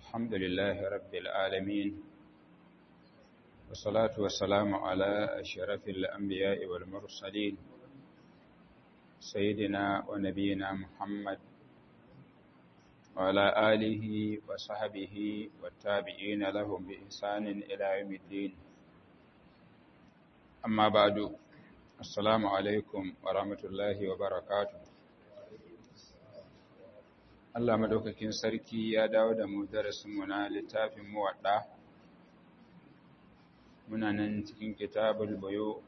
الحمد لله رب العالمين والصلاة والسلام على أشرف الأنبياء والمرسلين سيدنا ونبينا محمد وعلى آله وصحبه والتابعين لهم بإحسان إلى يوم الدين أما بعد السلام عليكم ورحمة الله وبركاته Allah madaukakin sarki ya dawo da mu darasinmu na littafin muwadda muna nan cikin kitabul bayo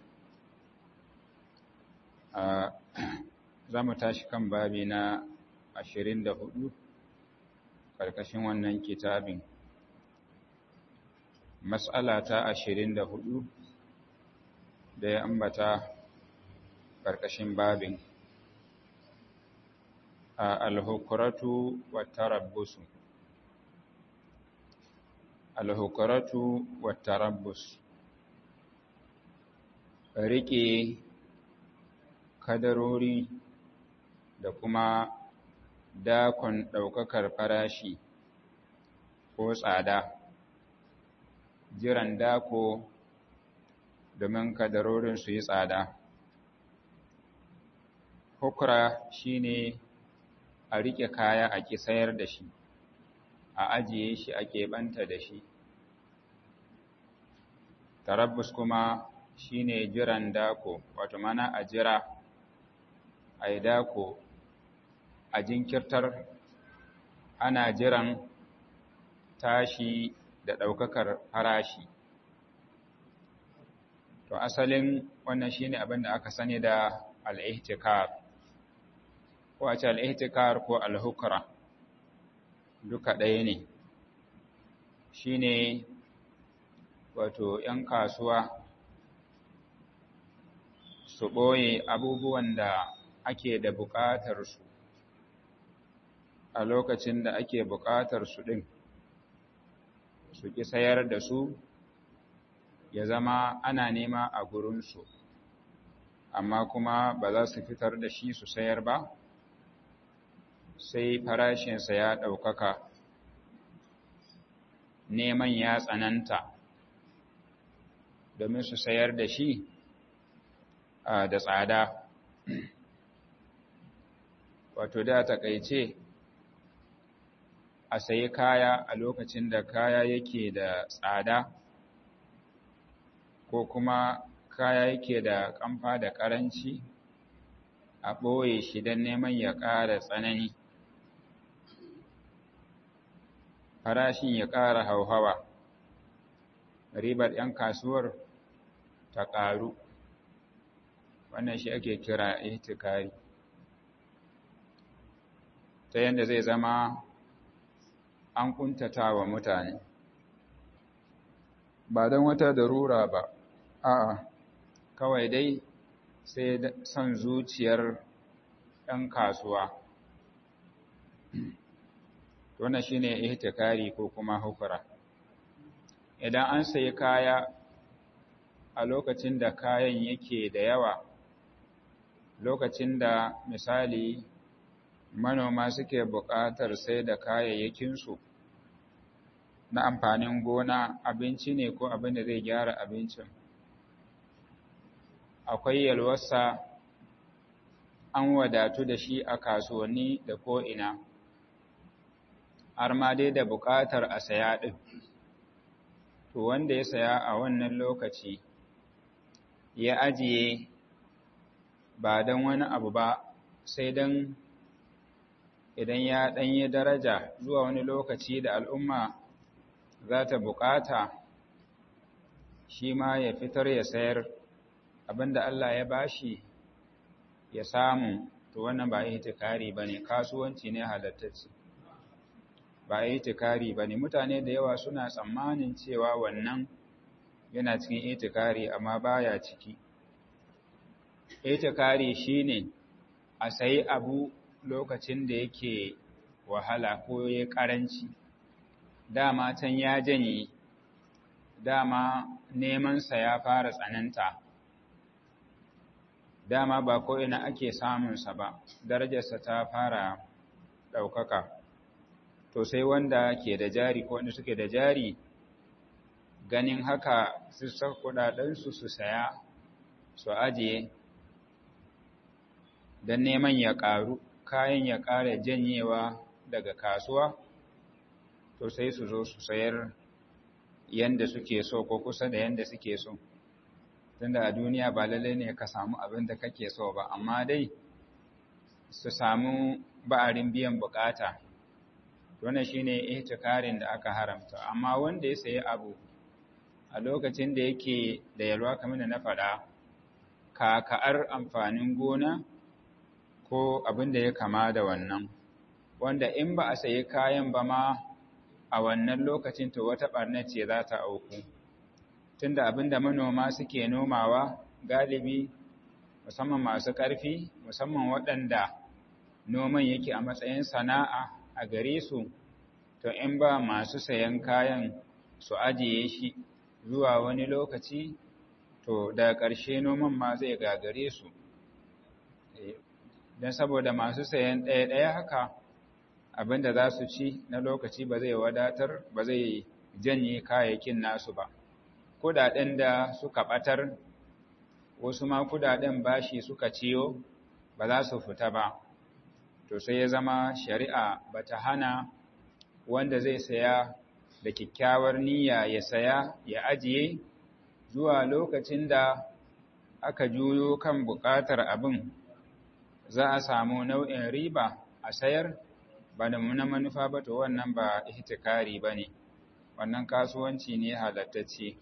a za mu tashi kan babi na 24 karkashin wannan kitabin mas'ala ta 24 da ya ambata karkashin babin alhukuratu wattarabbusu alhukuratu wattarabbus rike kadarori da kuma dakon ɗaukakar farashi ko tsada jiran dako domin kadarorin su yi tsada hukura shine a riƙe kaya a ƙi sayar da shi a ajiye shi a keɓanta da shi tarabbus kuma shine jiran dako wato mana a jira a yi dako a jinkirtar ana jiran tashi da ɗaukakar farashi to asalin wannan shine abin da aka sani da al'ihtikar ko a ce al'ihtikar ko al'hukura duka ɗaya ne shi ne wato ‘yan kasuwa su ɓoye abubuwan da ake da buƙatar su a lokacin da ake buƙatar su ɗin su ƙi sayar da su ya zama ana nema a gurinsu amma kuma ba za su fitar da shi su sayar ba sai farashinsa ya ɗaukaka neman ya tsananta domin su sayar da shi da tsada wato da takaice a sayi kaya a lokacin da kaya yake da tsada ko kuma kaya yake da kamfa da ƙaranci a ɓoye shi don neman ya ƙara tsanani farashin ya ƙara hauhawa ribar 'yan kasuwar ta ƙaru wannan shi ake kira ihtikari ta yadda zai zama an ƙuntata wa mutane ba don wata darura ba a'a kawai dai sai son zuciyar 'yan kasuwa wannan shine ihtikari ko kuma hukura idan an sayi kaya a lokacin da kayan yake da yawa lokacin da misali manoma suke buƙatar sai da kayayyakinsu na amfanin gona abinci ne ko abin da zai gyara abincin akwai yalwarsa an wadatu da shi a kasuwanni da ko'ina har ma dai da buƙatar a saya ɗin. To wanda ya saya a wannan lokaci ya ajiye ba don wani abu ba sai don idan ya ɗanyi daraja zuwa wani lokaci da al'umma za ta buƙata shi ma ya fitar ya sayar abinda Allah ya bashi ya samu to wannan ba ihtikari bane kasuwanci ne halattacce ba itikari ba ne mutane da yawa suna tsammanin cewa wannan yana cikin itikari amma baya ciki itikari shine a sayi abu lokacin da yake wahala ko ya karanci dama can ya janye dama nemansa ya fara tsananta dama ba ko ina ake samunsa ba darajarsa ta fara ɗaukaka to sai wanda ke da jari ko wanda suke da jari ganin haka su saka kudadensu su saya su ajiye don neman ya ƙaru kayan ya ƙara janyewa daga kasuwa to sai su zo su sayar yanda suke so ko kusa da yanda suke so tunda a duniya ba lalle ne ka samu abin da kake so ba amma dai su samu ba'arin biyan bukata wannan shine ihtikarin da aka haramta amma wanda ya sayi abu a lokacin da yake da yalwa kamar da na faɗa kaka'ar amfanin gona ko abin da ya kama da wannan wanda in ba a sayi kayan ba ma a wannan lokacin to wata ɓarnar ce za ta auku tunda abin da manoma suke nomawa galibi musamman masu ƙarfi musamman waɗanda noman yake a matsayin sana'a a gare su to in ba masu sayan kayan su ajiye shi zuwa wani lokaci to daga ƙarshe noman ma zai gagare su don saboda masu sayan ɗaya-ɗaya haka abinda za su ci na lokaci ba zai wadatar ba zai janye kayayyakin nasu ba kudaden da suka ɓatar wasu ma kudaden bashi suka ciyo ba za su fita ba to sai ya zama shari'a ba ta hana wanda zai saya da kyakkyawar niyya ya saya ya ajiye zuwa lokacin da aka juyo kan buƙatar abin za a samu nau'in riba a sayar ba da muna manufa ba to wannan ba ihtikari ba ne wannan kasuwanci ne halattacce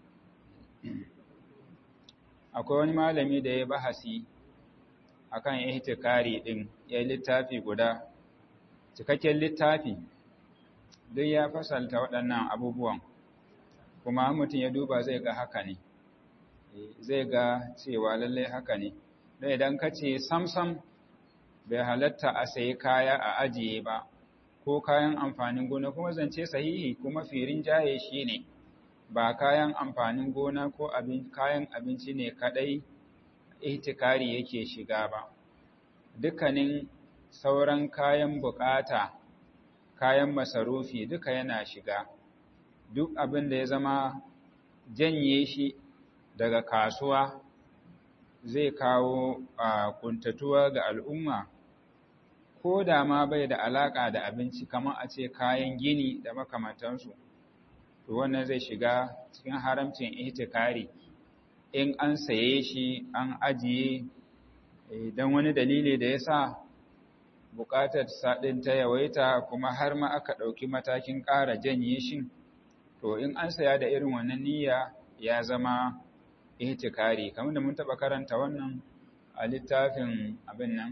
akwai wani malami da ya bahasi akan ihtikari din ya littafi guda cikakken littafi duk ya fasalta waɗannan abubuwan kuma mutum ya duba zai ga haka ne zai ga cewa lallai haka ne don idan ka ce samsam bai halatta a sayi kaya a ajiye ba ko kayan amfanin gona kuma zance sahihi kuma firin jaye shi ne ba kayan amfanin gona ko kayan abinci ne kadai ihtikari yake shiga ba dukkanin sauran kayan bukata kayan masarufi duka yana shiga duk abin da ya zama janye shi daga kasuwa zai kawo a kuntatuwa ga al'umma ko da ma bai da alaka da abinci kamar a ce kayan gini da makamantansu to wannan zai shiga cikin haramcin ihtikari in an saye shi an ajiye don wani dalili da ya sa buƙatar saɗin ta yawaita kuma har ma aka ɗauki matakin ƙara janye shi to in an saya da irin wannan niyya ya zama ihtikari kamar da mun taɓa karanta wannan a littafin abin nan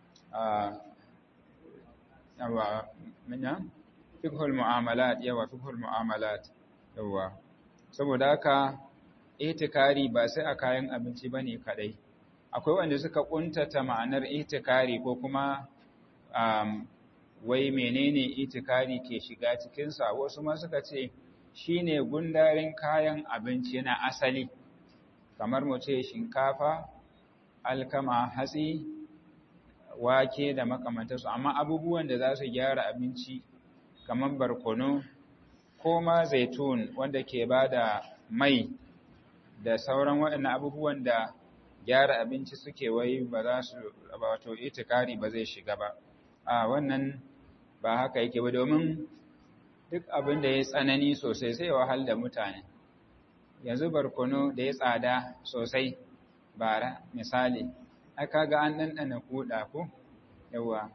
yawa minna fiqhul mu'amalat yawa fiqhul mu'amalat yawa saboda haka itikari ba sai a kayan abinci bane kadai akwai wanda suka kuntata ma'anar itikari ko kuma um, wai menene itikari ke shiga cikin sa wasu ma suka ce shine gundarin kayan abinci na asali kamar mu ce shinkafa alkama hatsi wake da makamantarsu amma abubuwan da za su gyara abinci kamar barkono ko ma zaitun wanda ke ba da mai da sauran waɗannan abubuwan da gyara abinci suke wai ba za su wato itikari ba zai shiga ba a wannan ba haka yake ba domin duk abin da ya tsanani sosai sai wahal da mutane yanzu barkono da ya tsada sosai bara misali aka ga an ɗanɗana kuɗa ko yawa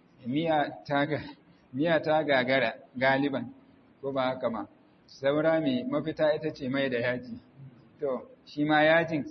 miya ta gagara galiban ko ba haka ma saura mai mafita ita ce mai da yaji to shi ma yajin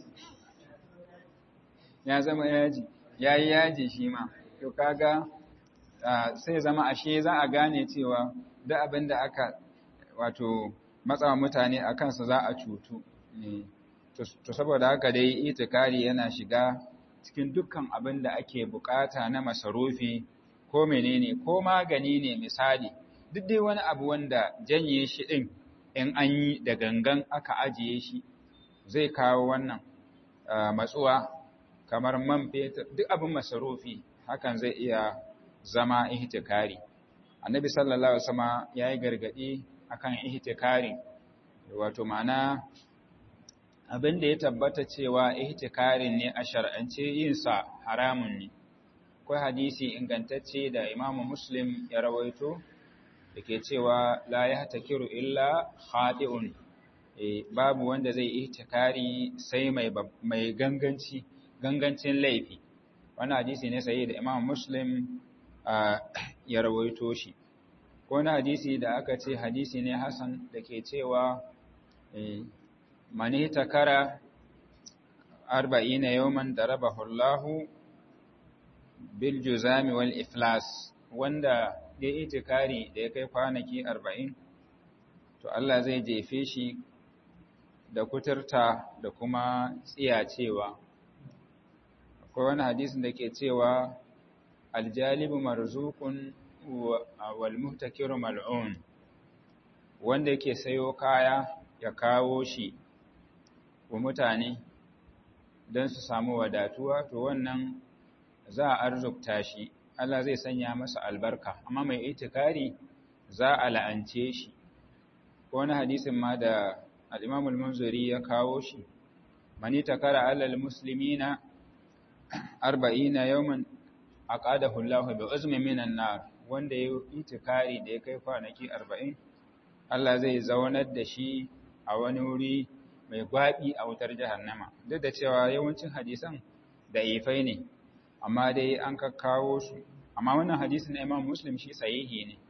ya zama yaji ya yi yaji shi ma to kaga sai zama ashe za a gane cewa duk abin da aka wato matsawa mutane a kansa za a cutu to saboda haka dai itikari yana shiga cikin dukkan abin da ake bukata na masarufi ko menene ko magani ne misali duk dai wani abu wanda janye shi din in an yi da gangan aka ajiye shi zai kawo wannan matsuwa kamar man fetur duk abin masarufi hakan zai iya zama ihtikari annabi sallallahu alaihi wasallam yayi gargadi akan ihtikari wato ma'ana abin da ya tabbata cewa ihtikarin ne a shar'ance yin sa haramun ne akwai hadisi ingantacce da Imam Muslim ya rawaito dake cewa la yahtakiru illa khati'un e, babu wanda zai ihtikari sai mai mai ganganci gangancin laifi wannan hadisi ne sai da Imam Muslim ya rawaito shi ko na hadisi da aka ce hadisi ne hasan dake cewa mani takara arba'ina yawman darabahu Allahu bil juzami wal iflas wanda ya itikari da ya kai kwanaki arba'in to Allah zai jefe shi da kuturta da kuma tsiyacewa akwai wani hadisin da ke cewa aljalibu marzuqun wal muhtakiru mal'un wanda yake sayo kaya ya kawo shi wa mutane don su samu wadatuwa to wannan za a arzukta shi Allah zai sanya masa albarka amma mai itikari za a la'ance shi ko wani hadisin ma da al-Imam al-Munziri ya kawo shi mani takara alal muslimina 40 yawman aqadahu Allah bi uzmi minan nar wanda ya itikari da ya kai kwanaki 40 Allah zai zaunar da shi a wani wuri mai gwabi a wutar jahannama duk da cewa yawancin hadisan da ifai ne amma dai an kakkawo su amma wannan hadisi na Imam Muslim shi sahihi ne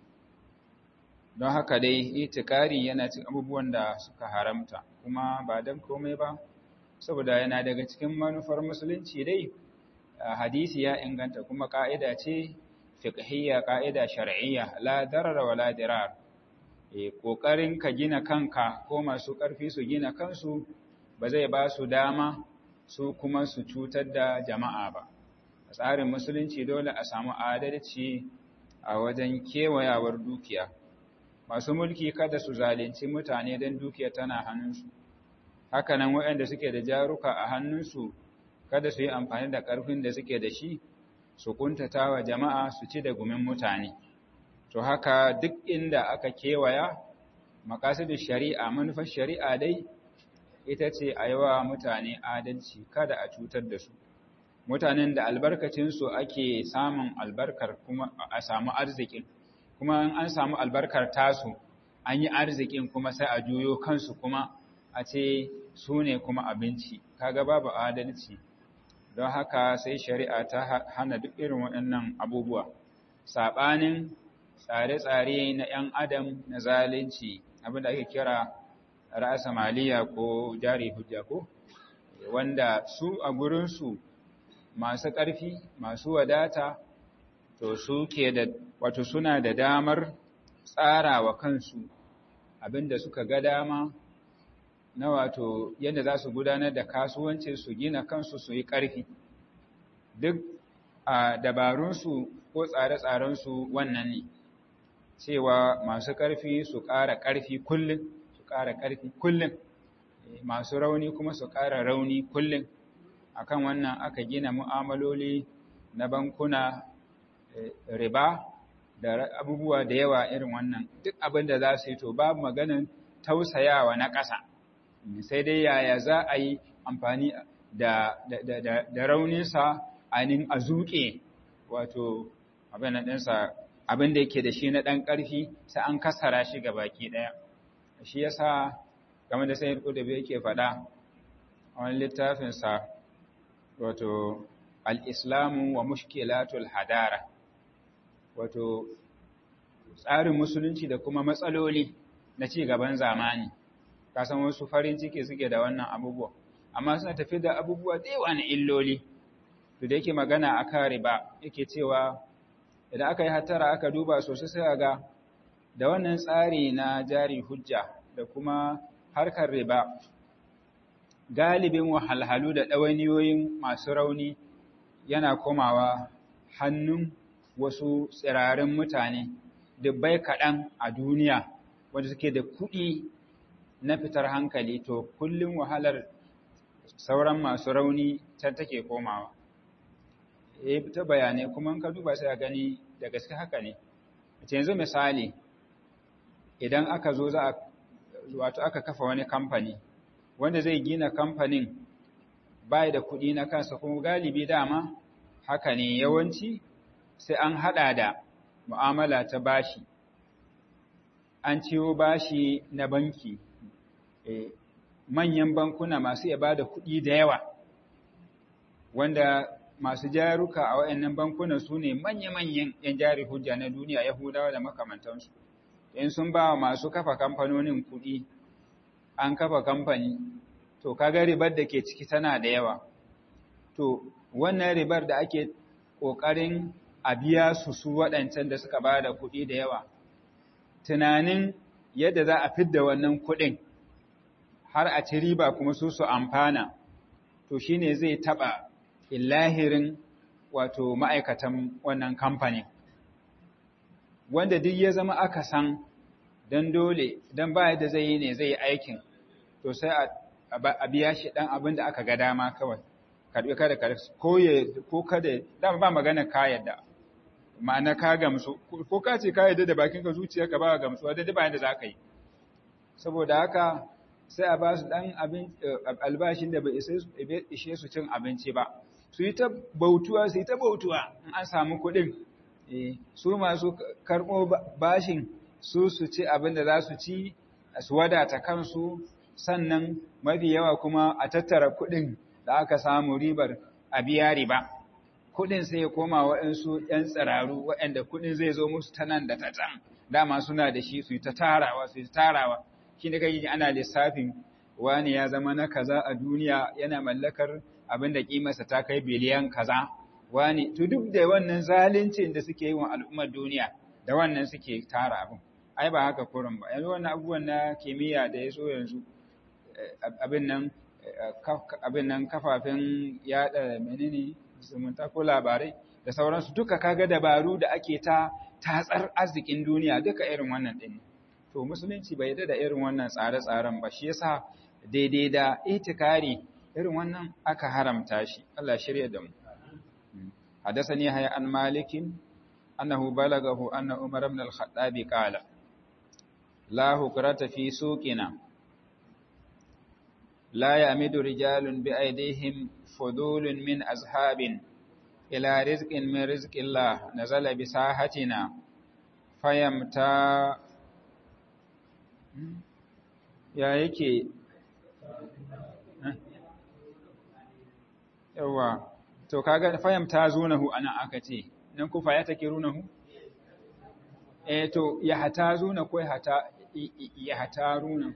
don haka dai itikari yana cikin abubuwan da suka haramta kuma ba dan komai ba saboda yana daga cikin manufar musulunci dai hadisi ya inganta kuma ka'ida ce fiqhiyya ka'ida shar'iyya la darara wa la dirar eh kokarin ka gina kanka ko masu karfi su gina kansu ba zai ba su dama su kuma su cutar da jama'a ba tsarin musulunci dole a samu adalci a wajen kewayawar dukiya masu mulki kada su zalunci mutane don dukiya tana hannunsu hakanan waɗanda suke da jaruka a hannunsu kada su yi amfani da ƙarfin da suke da shi su kuntata wa jama'a su ci da gumin mutane to haka duk inda aka kewaya makasudin shari'a manufar shari'a dai ita ce a yi wa mutane adalci kada a cutar da su mutanen da albarkacinsu ake samun albarkar kuma a samu arzikin kuma in an samu albarkar tasu an yi arzikin kuma sai a juyo kansu kuma a ce su ne kuma abinci kaga babu adalci don haka sai shari'a ta hana duk irin waɗannan abubuwa saɓanin tsare-tsare na 'yan adam na zalunci abinda ake kira ra'asa maliya ko jari hujja ko wanda su a gurinsu masu ƙarfi masu wadata to su ke da wato suna da damar tsara wa kansu abinda suka ga dama na wato yadda za su gudanar da kasuwanci su gina kansu su yi ƙarfi duk a dabarunsu ko tsare-tsarensu wannan ne cewa masu ƙarfi su ƙara ƙarfi kullum su ƙara ƙarfi kullum masu rauni kuma su ƙara rauni kullum akan wannan aka gina mu'amaloli na bankuna riba da abubuwa da yawa irin wannan duk abin da za su yi to babu maganin tausayawa na ƙasa sai dai yaya za a yi amfani da, da, rauninsa ainihin a zuƙe wato abin ɗinsa abin da yake da shi na ɗan ƙarfi sai an kasara shi ga baki ɗaya shi yasa game da sayar da yake faɗa a wani littafinsa wato al'islamu wa mushkilatul hadara wato tsarin musulunci da kuma matsaloli na ci gaban zamani kasan wasu farin ciki suke da wannan abubuwa amma suna tafi da abubuwa da yawa na illoli to da yake magana akan riba yake cewa idan aka yi hatara aka duba sosai sai ga da wannan tsari na jari hujja da kuma harkar riba galibin wahalhalu da ɗawainiyoyin masu rauni yana komawa hannun wasu tsirarin mutane dubbai kaɗan a duniya wanda suke da kuɗi na fitar hankali to kullum wahalar sauran masu rauni can take komawa e ta bayanai kuma ka duba sai a gani da gaske haka ne yanzu misali idan aka zo za a wato aka kafa wani kamfani wanda zai gina kamfanin bai da kuɗi na kansa kuma galibi dama haka ne yawanci sai an haɗa da mu'amala ta bashi an ciwo bashi na banki manyan bankuna masu iya bada kuɗi da yawa wanda masu jaruka a waɗannan bankunan su ne manya-manyan 'yan jari hujja na duniya yahudawa da makamantansu in sun ba wa masu kafa kamfanonin kuɗi an kafa kamfani to kaga ribar da ke ciki tana da yawa to wannan ribar da ake ƙoƙarin a biya su su waɗancan da suka ba da kuɗi da yawa tunanin yadda za a fidda wannan kuɗin har a ci riba kuma su su amfana to shine zai taɓa illahirin wato ma'aikatan wannan kamfanin wanda duk ya zama aka san don dole don ba yadda zai yi ne zai yi aikin to sai a biya shi ɗan abin da aka ga dama kawai karɓi kada ka ko ya ko kada dama ba magana ka yadda ma'ana ka gamsu ko ka ce ka yadda da bakin ka zuciya ka ba gamsuwa da ba yadda za ka yi saboda haka sai a ba su ɗan abin albashin da bai ishe su cin abinci ba su yi ta bautuwa su yi ta bautuwa in an samu kuɗin su masu karɓo bashin su su ci abin da za su ci su wadata kansu sannan mafi yawa kuma a tattara kuɗin da aka samu ribar a biya riba kuɗin sai ya koma waɗansu ‘yan tsiraru waɗanda kuɗin zai zo musu ta nan da ta can dama suna da shi su yi ta tarawa su yi tarawa shi da kai ana lissafin wani ya zama na kaza a duniya yana mallakar abin da kimarsa ta kai biliyan kaza wani to duk da wannan zaluncin da suke yi wa al'ummar duniya da wannan suke tara abin ai ba haka kurin ba yanzu wannan abubuwan na kimiyya da ya so yanzu abin nan abin nan kafafen yada menene zumunta ko labarai da sauransu duka kaga dabaru da ake ta tatsar arzikin duniya duka irin wannan din to musulunci bai yarda da irin wannan tsare-tsaren ba shi yasa daidai da itikari irin wannan aka haramta shi Allah shirya da mu حدثني هيا عن مالك أنه بلغه أن عمر بن الخطاب قال لا هكرة في سوقنا لا يأمد رجال بأيديهم فضول من أزهاب إلى رزق من رزق الله نزل بساحتنا فيمتا يا يكي yawa to kaga fahimta zunahu ana aka ce nan kufa ya take runahu eh to ya hata zuna ko ya hata ya hata runa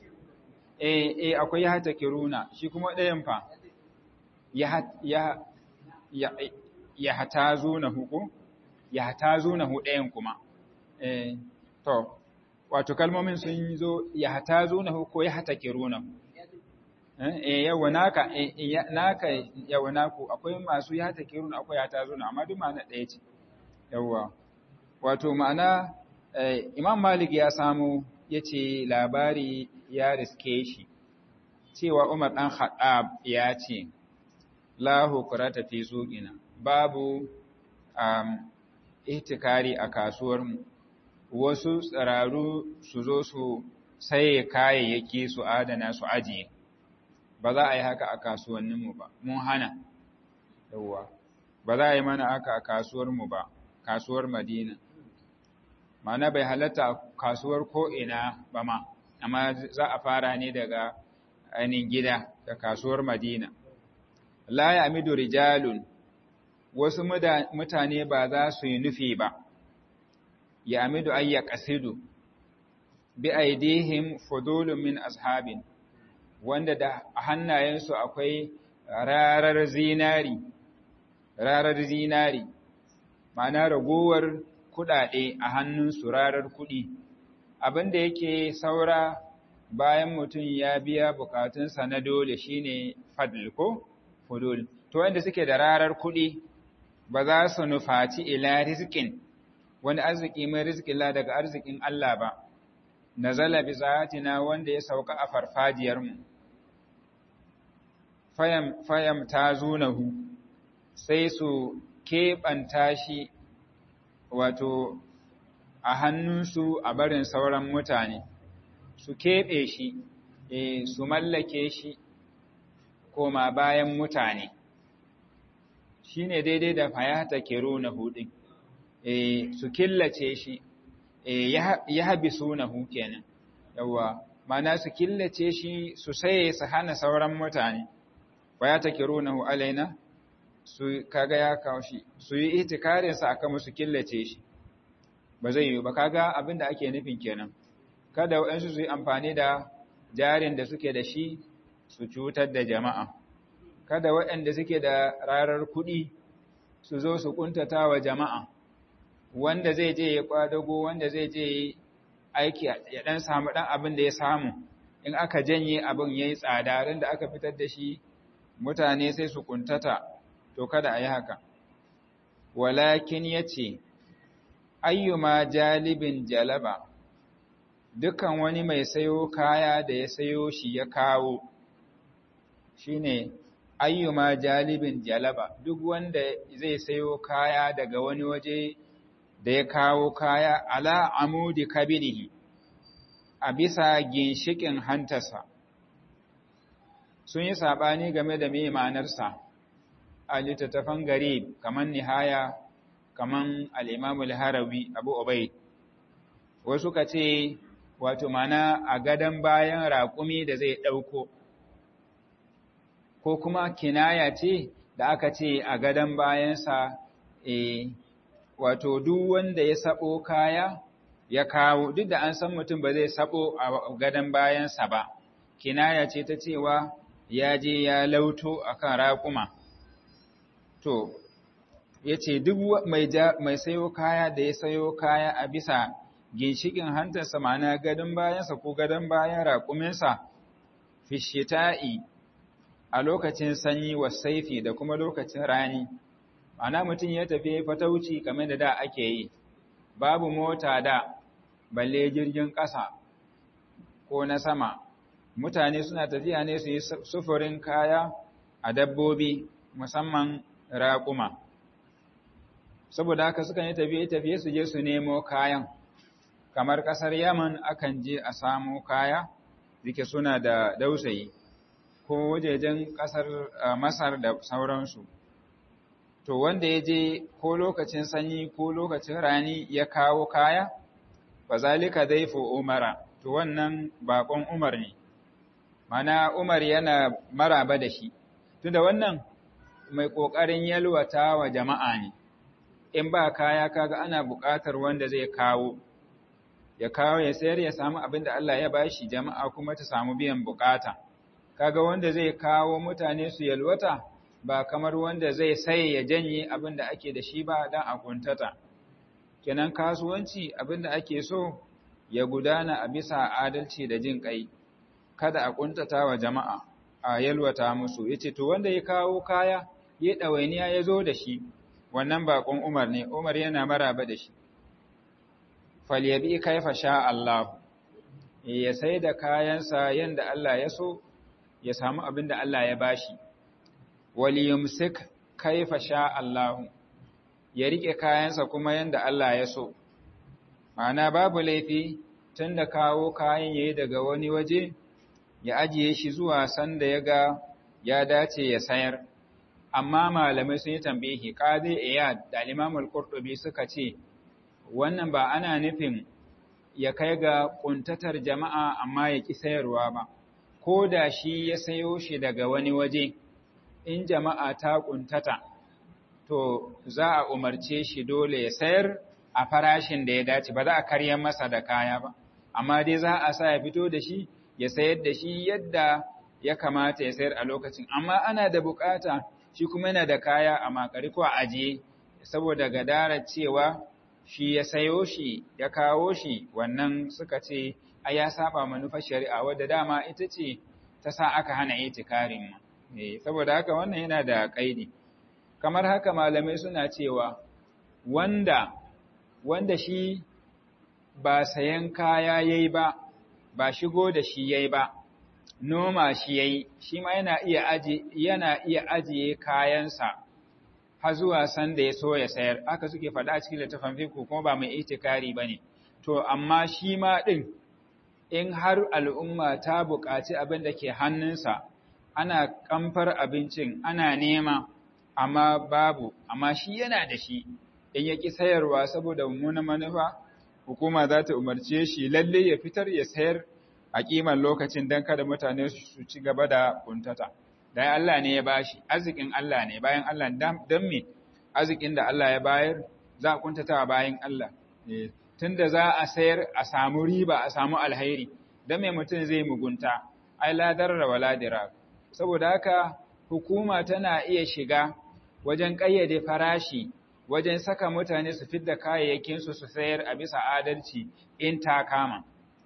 eh eh akwai ya hata kiruna shi kuma ɗayan fa ya ya ya ya hata zunahu ko ya hata zunahu ɗayan kuma eh to wato kalmomin sun zo ya hata zunahu ko ya hata kirunahu eh yawa naka naka yawa naku akwai masu ya ta kirun akwai ya ta zuna amma duk ma'ana ɗaya ce yawa wato ma'ana Imam Malik ya samu yace labari ya riske shi cewa Umar dan Khattab ya ce la hukrata fi suqina babu um, ihtikari a kasuwar mu wasu tsararu su zo su saye kayayyaki su adana su ajiye ba za a yi haka a kasuwanninmu ba, mun hana, yauwa, ba za a yi mana haka a kasuwarmu ba, kasuwar Madina. Mana bai halatta a kasuwar ko'ina ba ma, amma za a fara ne daga ainihin gida da kasuwar Madina. La ya amidu rijalun, wasu mutane ba za su yi nufi ba, ya amidu ayya ƙasidu, bi aidihim fudulun min ashabin. wanda da hannayensu akwai rarar zinari, rarar zinari, ma'ana ragowar kuɗaɗe a hannunsu rarar kuɗi, abin da yake saura bayan mutum ya biya bukatunsa na dole shine fadl ko fudul. To wanda suke da rarar kuɗi ba za su nufaci ila rizkin wani arziki mai rizkin la daga arzikin Allah ba, nazala bi zatina wanda ya sauka a farfajiyarmu. fayam ta zunahu sai su keɓanta shi wato a hannunsu a barin sauran mutane su keɓe shi e, su mallake shi koma bayan mutane shi ne daidai da fayata kero na hudin e, su killace shi e, ya habi sunahu kenan yawa mana su killace shi su saye su hana sauran mutane fayata kero na hu alaina su kaga ya kawo shi su yi itikarinsa aka musu killace shi ba zai yi ba kaga abin da ake nufin kenan kada waɗansu su yi amfani da jarin da suke da shi su cutar da jama'a kada waɗanda suke da rarar kuɗi su zo su kuntata wa jama'a wanda zai je ya kwadago wanda zai je aiki ya ɗan samu ɗan abin da ya samu in aka janye abin ya yi tsada da aka fitar da shi mutane sai su kuntata to kada a yi haka walakin ya ce ayyuma jalibin jalaba dukan wani mai sayo kaya da ya sayo shi ya kawo shine ayyuma jalibin jalaba duk wanda zai sayo kaya daga wani waje da ya kawo kaya ala amudi kabirihi a bisa ginshikin hantarsa sun yi saɓani game da mai ma'anarsa a littattafan gari kamar nihaya kamar al'imamul harawi abu obai wasu ka ce wato mana a gadon bayan raƙumi da zai ɗauko ko kuma kinaya ce da aka ce a gadon bayansa e, wato duk wanda ya sabo kaya ya kawo duk da an san mutum ba zai sabo a gadon bayansa ba kinaya ce ta cewa ya je ya lauto akan raƙuma to ya ce duk mai sayo kaya da ya sayo kaya a bisa ginshikin hantarsa ma'ana gadon bayansa ko gadon bayan raƙuminsa fishita'i a lokacin sanyi wa saifi da kuma lokacin rani ma'ana mutum ya tafi fatauci kamar da da ake yi babu mota da balle jirgin ƙasa ko na sama mutane suna tafiya ne su yi sufurin kaya a dabbobi musamman raƙuma saboda haka sukan yi tafiye-tafiye su je su nemo kayan kamar ƙasar yaman akan je a samo kaya zike suna da dausayi ko wajejen ƙasar masar da sauransu to wanda ya je ko lokacin sanyi ko lokacin rani ya kawo kaya ba zalika zaifu umara to wannan bakon umar ne mana umar yana maraba da shi tunda wannan mai ƙoƙarin yalwata wa jama'a ne in ba kaya kaga ana buƙatar wanda zai kawo ya kawo ya sayar ya samu abin da Allah ya bashi jama'a kuma ta samu biyan buƙata kaga wanda zai kawo mutane su yalwata ba kamar wanda zai sai ya janye abin da ake da shi ba dan a kuntata kenan kasuwanci abin da ake so ya gudana a bisa adalci da jin kai kada a kuntata wa jama'a a yalwata musu yace to wanda ya kawo kaya ya dawainiya ya zo da shi wannan bakon Umar ne Umar yana maraba da shi falyabi kaifa sha Allah ya sai da kayansa yanda Allah ya so ya samu abin da Allah ya bashi waliyumsik kaifa sha Allah ya rike kayansa kuma yanda Allah ya so ma'ana babu laifi tunda kawo kayan yayi daga wani waje ya ajiye shi zuwa sanda ya ga ya dace ya sayar amma malamai sun yi tambayi qadi iyad da Imam al-Qurtubi suka ce wannan ba ana nufin ya kai ga kuntatar jama'a amma ya ki sayarwa ba ko da shi ya sayo shi daga wani waje in jama'a ta kuntata to za a umarce shi dole ya sayar a farashin da ya dace ba za a karyar masa da kaya ba amma dai za a sa ya fito da shi ya sayar da shi yadda ya kamata ya sayar a lokacin amma ana da bukata shi kuma yana da kaya a makari ko a ajiye saboda gadarar cewa shi ya sayo shi ya kawo shi wannan suka ce a ya saba manufar shari'a wadda dama ita ce ta sa aka hana itikarin saboda haka wannan yana da kaidi kamar haka malamai suna cewa wanda wanda shi ba sayan kaya yayi ba ba shigo da shi yayi ba noma shi yayi shi ma yana iya aje yana iya ajiye kayansa har zuwa san da ya so ya sayar aka suke faɗa a cikin littafin fiqh kuma ba mai itikari bane to amma shi ma ɗin in har al'umma ta buƙaci abin da ke hannunsa ana kamfar abincin ana nema amma babu amma shi yana da shi in ya ƙi sayarwa saboda mummunan manufa hukuma za ta umarce shi lalle ya fitar ya sayar a ƙimar lokacin don kada mutane su ci gaba da kuntata da Allah ne ya bashi arzikin Allah ne bayan Allah don me arzikin da Allah ya bayar za a kuntata bayan Allah tunda za a sayar a samu riba a samu alhairi don me mutum zai mugunta ai ladar da waladira saboda haka hukuma tana iya shiga wajen ƙayyade farashi wajen saka mutane su fidda kayayyakinsu su sayar a bisa adalci in ta kama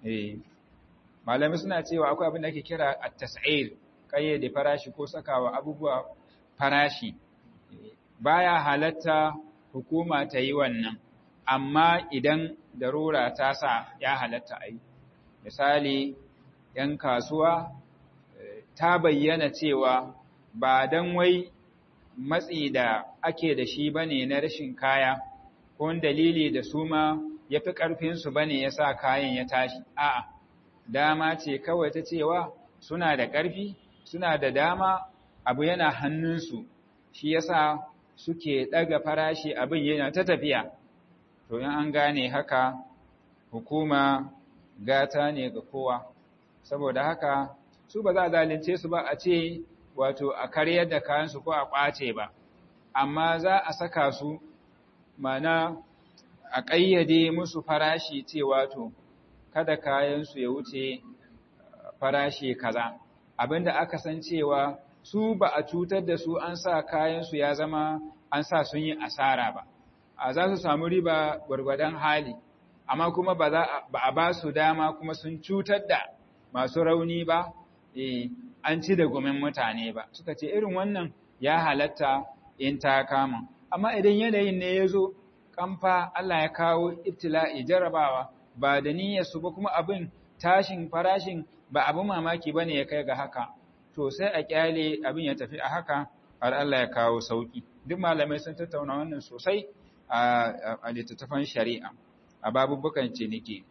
malamai suna cewa akwai abin da ake kira at-tas'ir ƙayyade farashi ko sakawa abubuwa farashi baya halatta hukuma ta yi wannan amma idan darura ta sa ya halatta a yi misali ‘yan kasuwa ta bayyana cewa ba don wai matsi da ake da shi ba ne na rashin kaya ko dalili da su ma ya fi ƙarfinsu ba ne ya sa kayan ya tashi a'a dama ce kawai ta cewa suna da ƙarfi suna da dama abu yana hannunsu shi yasa suke ɗaga farashi abin yana ta tafiya to in an gane haka hukuma gata ne ga kowa saboda haka su ba za a zalunce su ba a ce wato a karyar da kayansu ko a ƙwace ba amma za a saka su mana a ƙayyade musu farashi ce wato kada kayansu ya wuce farashi kaza abinda aka san cewa su ba a cutar da su an sa kayansu ya zama an sa sun yi asara ba a za su samu riba gwargwadon hali amma kuma ba a ba su dama kuma sun cutar da masu rauni ba an ci da gumin mutane ba suka ce irin wannan ya halatta in ta kama amma idan yanayin ne ya zo kamfa Allah ya kawo ibtila'i jarabawa ba da niyyarsu ba kuma abin tashin farashin ba abin mamaki ba ne ya kai ga haka to sai a kyale abin ya tafi a haka har Allah ya kawo sauki duk malamai sun tattauna wannan sosai a littattafan shari'a a babubukan ciniki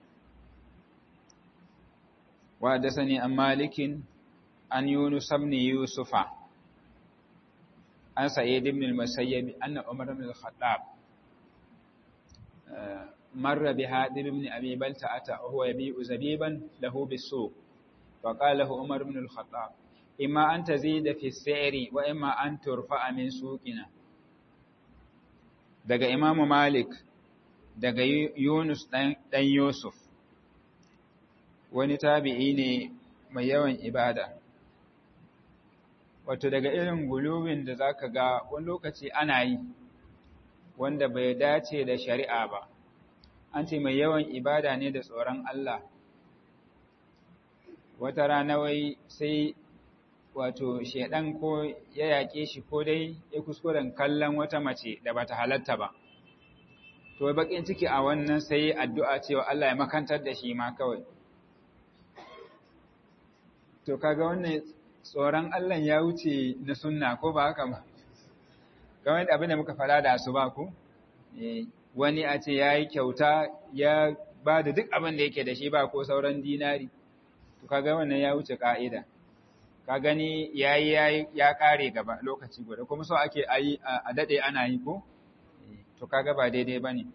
wa da sani an malikin an yunus ibn yusufa an sa'id ibn al-musayyib anna umar ibn al-khattab مر بهادم بن أبي بلتعة وهو يبيع زبيبا له بالسوق فقال له عمر بن الخطاب إما أن تزيد في السعر وإما أن ترفع من سوقنا daga Imam Malik daga Yunus dan Yusuf wani tabi'i ne mai yawan ibada wato daga irin guluwin da zaka ga wani lokaci ana yi wanda bai dace da shari'a ba an ce mai yawan ibada ne da tsoron Allah wata rana wai sai wato shedan ko ya yaƙe shi ko dai ya kuskuren kallon wata mace da bata halatta ba to bakin ciki a wannan sai addu'a cewa Allah ya makantar da shi ma kawai to kaga wannan tsoron Allah ya wuce na sunna ko ba haka ba kamar abin da muka fara da su ba ku wani a ce ya yi kyauta ya ba da duk abin da yake da shi ba ko sauran dinari to kaga wannan ya wuce ka'ida ka gani yayi yayi ya kare gaba lokaci guda kuma so ake ayi a dade ana yi ko to kaga ba daidai bane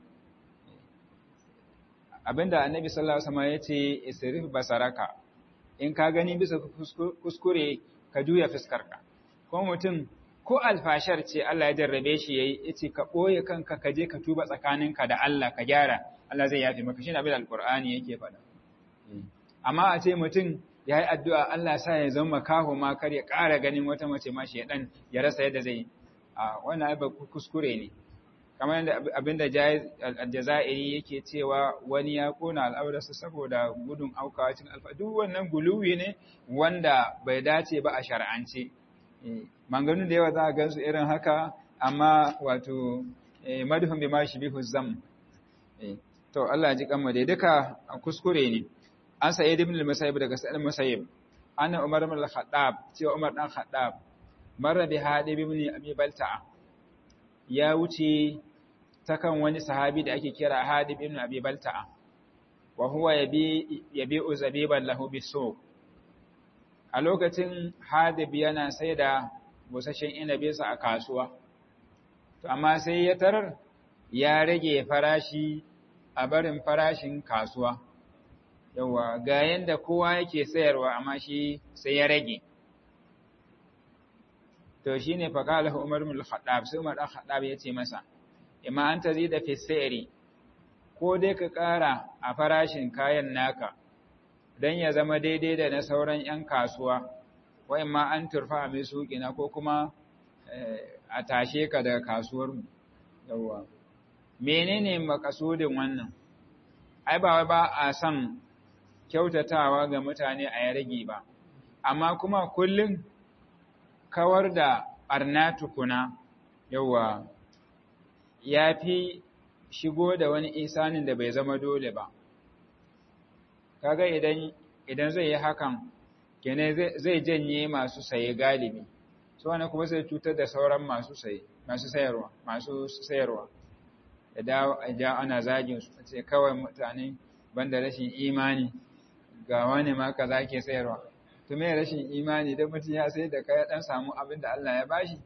abinda annabi sallallahu alaihi wasallam yace isrif basaraka in ka gani bisa kuskure ka juya fuskarka ko mutum ko alfashar ce Allah ya jarrabe shi yayi yace ka boye kanka ka je ka tuba tsakaninka da Allah ka gyara Allah zai yafe maka shine abin alqur'ani yake faɗa amma a ce mutum yayi addu'a Allah sa ya zama kaho ma kar ya ƙara ganin wata mace ma shedan ya rasa yadda zai a wannan ai kuskure ne kamar yadda abinda aljazairi yake cewa wani ya kona al'aurarsa saboda gudun aukawa cikin alfa duk wannan guluwi ne wanda bai dace ba a shar'ance manganu da yawa za a gansu irin haka amma wato madhum bima shibihu zam to Allah ji kanmu dai duka kuskure ne an sa'id ibn al-musayyib daga sa'id al-musayyib anna umar ibn al-khattab cewa umar dan khattab marra bi hadib ibn abi balta'a ya wuce ta kan wani sahabi da ake kira hadib ibn abi balta'a wa huwa yabi yabi'u zabiban lahu bisu a lokacin hadib yana sai da busasshen inabinsa a kasuwa to amma sai ya tarar ya rage farashi a barin farashin kasuwa yawa ga yanda kowa yake sayarwa amma shi sai ya rage to shine fa qala Umar ibn al-Khattab sai Umar al-Khattab yace masa imma an tazida fi sayri ko dai ka ƙara a farashin kayan naka dan ya zama daidai da na sauran 'yan kasuwa wa imma an turfa mai suƙina ko kuma a tashe ka daga kasuwar mu yawa menene makasudin wannan ai ba ba a son kyautatawa ga mutane a ya rage ba amma kuma kullum kawar da ɓarna tukuna yawa ya fi shigo da wani isanin da bai zama dole ba kaga idan idan zai yi hakan kene zai janye masu saye galibi so wani kuma zai cutar da sauran masu saye masu sayarwa masu sayarwa da dawo a ja ana zagin su ce kawai mutane banda rashin imani ga wani ma kaza ke sayarwa to me rashin imani dan mutum ya sai da kai dan samu abin da Allah ya bashi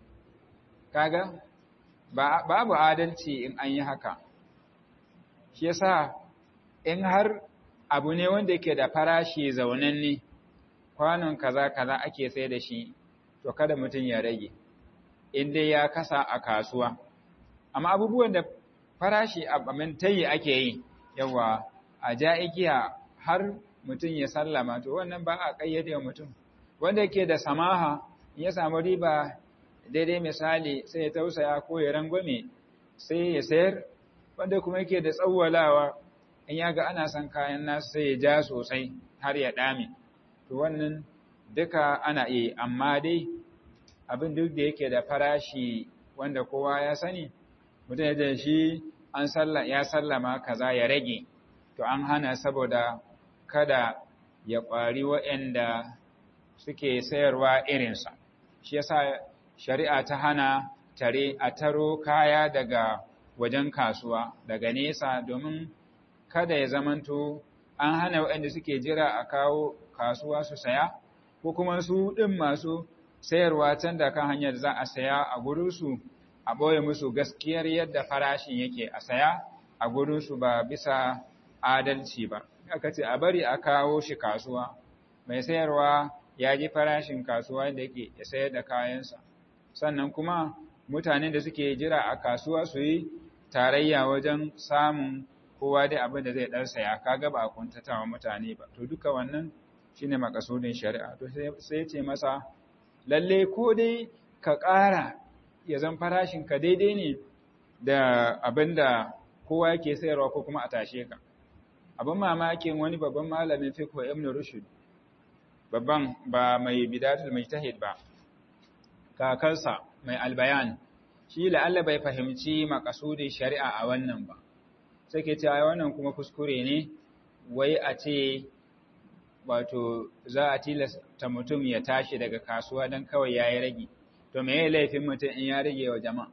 kaga babu adalci in an yi haka shi yasa in har abu ne wanda yake da farashi zaunanne kwanon kaza kaza ake sai da shi to kada mutum ya rage in dai ya kasa a kasuwa amma abubuwan da farashi a tayi ake yi yawa a ja igiya har mutum ya sallama to wannan ba a kayyade mutum wanda yake da samaha in ya samu riba daidai misali sai ya tausaya ko ya rangwame sai ya sayar wanda kuma yake da tsawwalawa in ya ga ana son kayan nasu sai ya ja sosai har ya dame to wannan duka ana iya amma dai abin duk da yake da farashi wanda kowa ya sani mutum ya shi an ya sallama kaza ya rage to an hana saboda kada ya ƙwari waɗanda suke sayarwa irinsa shi yasa shari'a ta hana tare a taro kaya daga wajen kasuwa daga nesa domin kada ya zamanto an hana waɗanda suke jira a kawo kasuwa su saya ko kuma su ɗin masu sayarwa can da kan hanyar za a saya a gurinsu a ɓoye musu gaskiyar yadda farashin yake a saya a gurinsu ba bisa adalci ba aka ce a bari a kawo shi kasuwa mai sayarwa ya ji farashin kasuwa da yake ya sayar da kayansa sannan kuma mutanen da suke jira a kasuwa su yi tarayya wajen samun kowa dai abin da zai ɗan saya kaga ba a kuntatawa mutane ba to duka wannan shine makasudin shari'a to sai ce masa lalle ko dai ka ƙara ya zan farashin ka daidai ne da abin da kowa yake sayarwa ko kuma a tashe ka abin mamakin wani babban malamin fiqh ibn rushd babban ba mai bidatul mujtahid ba kakarsa mai albayan shi la'alla bai fahimci makasudin shari'a a wannan ba sai ke cewa wannan kuma kuskure ne wai a ce wato za a tilasta mutum ya tashi daga kasuwa don kawai ya yi rage to me ya laifin mutum in ya rage wa jama'a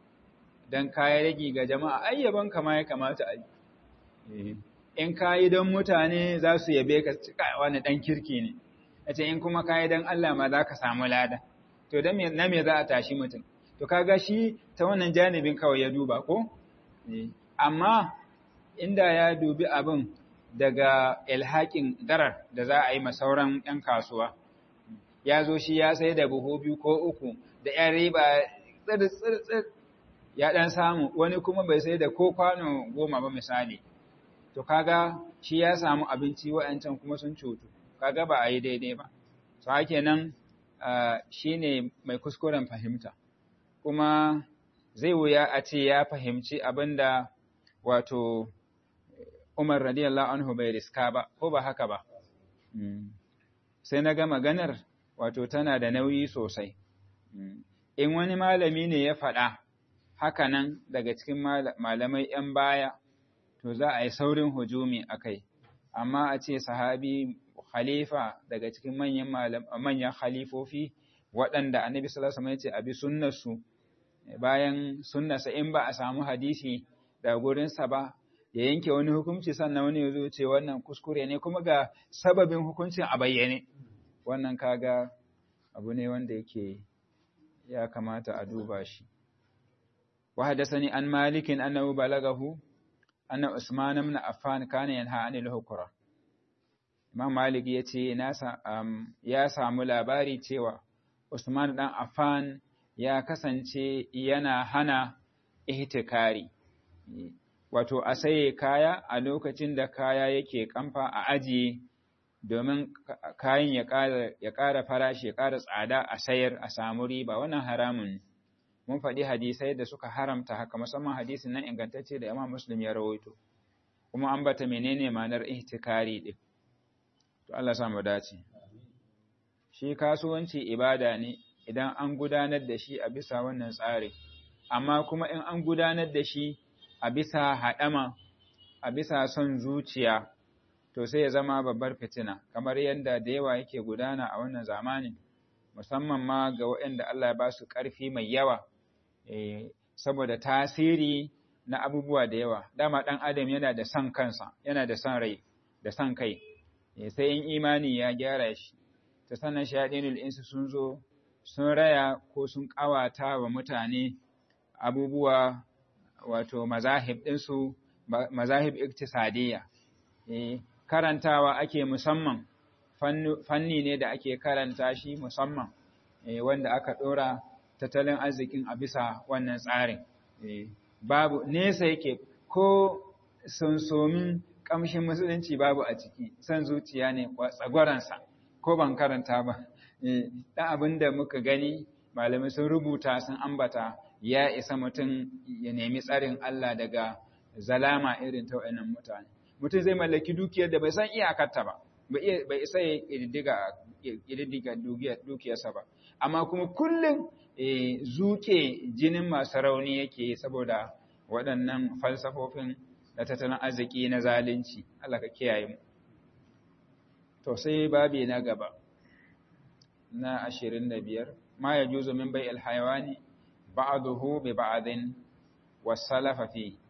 don ka yi rage ga jama'a ayyaban kama ya kamata a yi in ka yi don mutane za su yabe ka cika wani ɗan kirki ne a ce in kuma ka yi don Allah ma za ka samu lada to na me za a tashi mutum to kaga shi ta wannan janibin kawai ya duba ko amma inda ya dubi abin daga ilhakin darar da za a yi masauran 'yan kasuwa ya zo shi ya sai da buhu biyu ko uku da 'yan riba tsir ya ɗan samu wani kuma bai sai da ko kwano goma ba misali to kaga shi ya samu abinci wa'yancan kuma sun cutu kaga ba a yi daidai ba so hake nan shi ne mai kuskuren fahimta kuma zai wuya a ce ya fahimci abin da wato Umar radiyallahu anhu bai riska ba, ko ba haka ba. Sai na ga maganar wato tana da nauyi sosai. In wani malami ne ya faɗa haka nan daga cikin malamai ‘yan baya, to za a yi saurin hujumi a kai, amma a ce sahabi khalifa daga cikin manyan khalifofi waɗanda annabi sallallahu alaihi wasallam ya ce abi sunnarsu bayan sunnarsa in ba a samu hadisi da gurinsa ba ya yanke wani hukunci sannan wani ya zo ce wannan kuskure ne kuma ga sababin hukuncin a bayyane wannan kaga abu ne wanda yake ya kamata a duba shi wa hadathani an malikin annahu balagahu anna usman ibn affan kana yanha anil hukra imam malik yace ya samu labari cewa usman dan affan ya kasance yana hana ihtikari wato a saye kaya a lokacin da kaya yake kamfa a ajiye domin kayan ya ƙara farashi ya ƙara tsada a sayar a samu riba wannan haramun mun faɗi hadisai da suka haramta haka musamman hadisin nan ingantacce da Imam Muslim ya rawaito kuma an bata menene ma'anar ihtikari din to Allah sa mu dace shi kasuwanci ibada ne idan an gudanar da shi a bisa wannan tsari amma kuma in an gudanar da shi a bisa haɗama a bisa son zuciya to sai ya zama babbar fitina kamar yadda da yawa yake gudana a wannan zamanin musamman ma ga waɗanda Allah ya ba su ƙarfi mai yawa saboda tasiri na abubuwa da yawa dama ɗan adam yana da son kansa yana da son rai da son kai sai in imani ya gyara shi ta sannan shaɗinul insu sun zo sun raya ko sun ƙawata wa mutane abubuwa wato mazahib ɗinsu mazahib iktisadiyya karantawa ake musamman fanni ne da ake karanta shi musamman wanda aka ɗora tattalin arzikin a bisa wannan tsarin babu nesa yake ko sunsomin ƙamshin musulunci babu a ciki son zuciya ne tsagwaransa ko ban karanta ba ɗan abin da muka gani malamai sun rubuta sun ambata ya isa mutum ya nemi tsarin Allah daga zalama irin ta wa'annan mutane mutum zai mallaki dukiyar da bai san iyakarta ba bai isa ya ƙididdiga dukiyarsa ba amma kuma kullum zuke jinin masu rauni yake saboda waɗannan falsafofin da tattalin arziki na zalunci Allah ka kiyaye mu to sai babi na gaba na ashirin da biyar ma ya juzo min bai alhaiwani ba'aduhu bi ba'adin wasalafa fi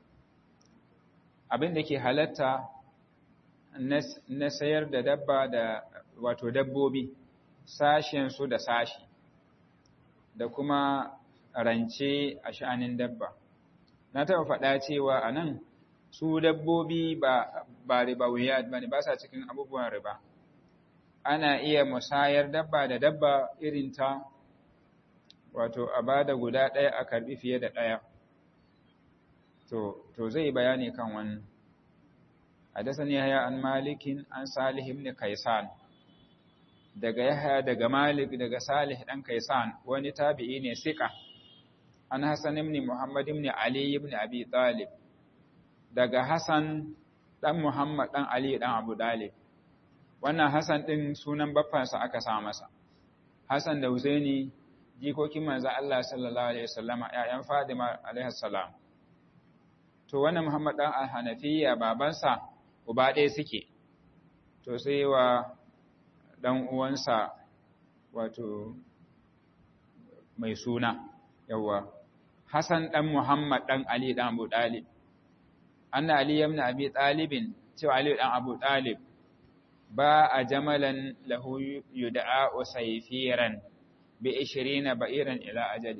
abin da ke halatta na sayar da dabba da wato dabbobi sashensu da sashi da kuma rance a sha'anin dabba na taɓa faɗa cewa a nan su dabbobi ba ba riba wuya ba ne ba sa cikin abubuwan riba ana iya musayar dabba da dabba irin ta wato a ba da guda ɗaya a karɓi fiye da ɗaya to to zai bayani kan wannan hadathani yahya an malikin an salih ibn kaisan daga yahya daga malik daga salih dan kaisan wani tabi'i ne sika an hasan ibn muhammad ibn ali ibn abi talib daga hasan dan muhammad dan ali dan abu talib wannan hasan din sunan baffansa aka sa masa hasan da husaini jikokin manzo Allah sallallahu alaihi wasallama ƴaƴan Fadima alaihi salam to wannan Muhammad dan al-Hanafiya babansa uba ɗaya suke to sai wa dan uwansa wato mai suna yawa Hassan dan Muhammad dan Ali dan Abu Talib anna Ali ibn Abi Talibin cewa Ali dan Abu Talib ba a jamalan lahu yud'a usayfiran bi 20 ba'iran ila ajali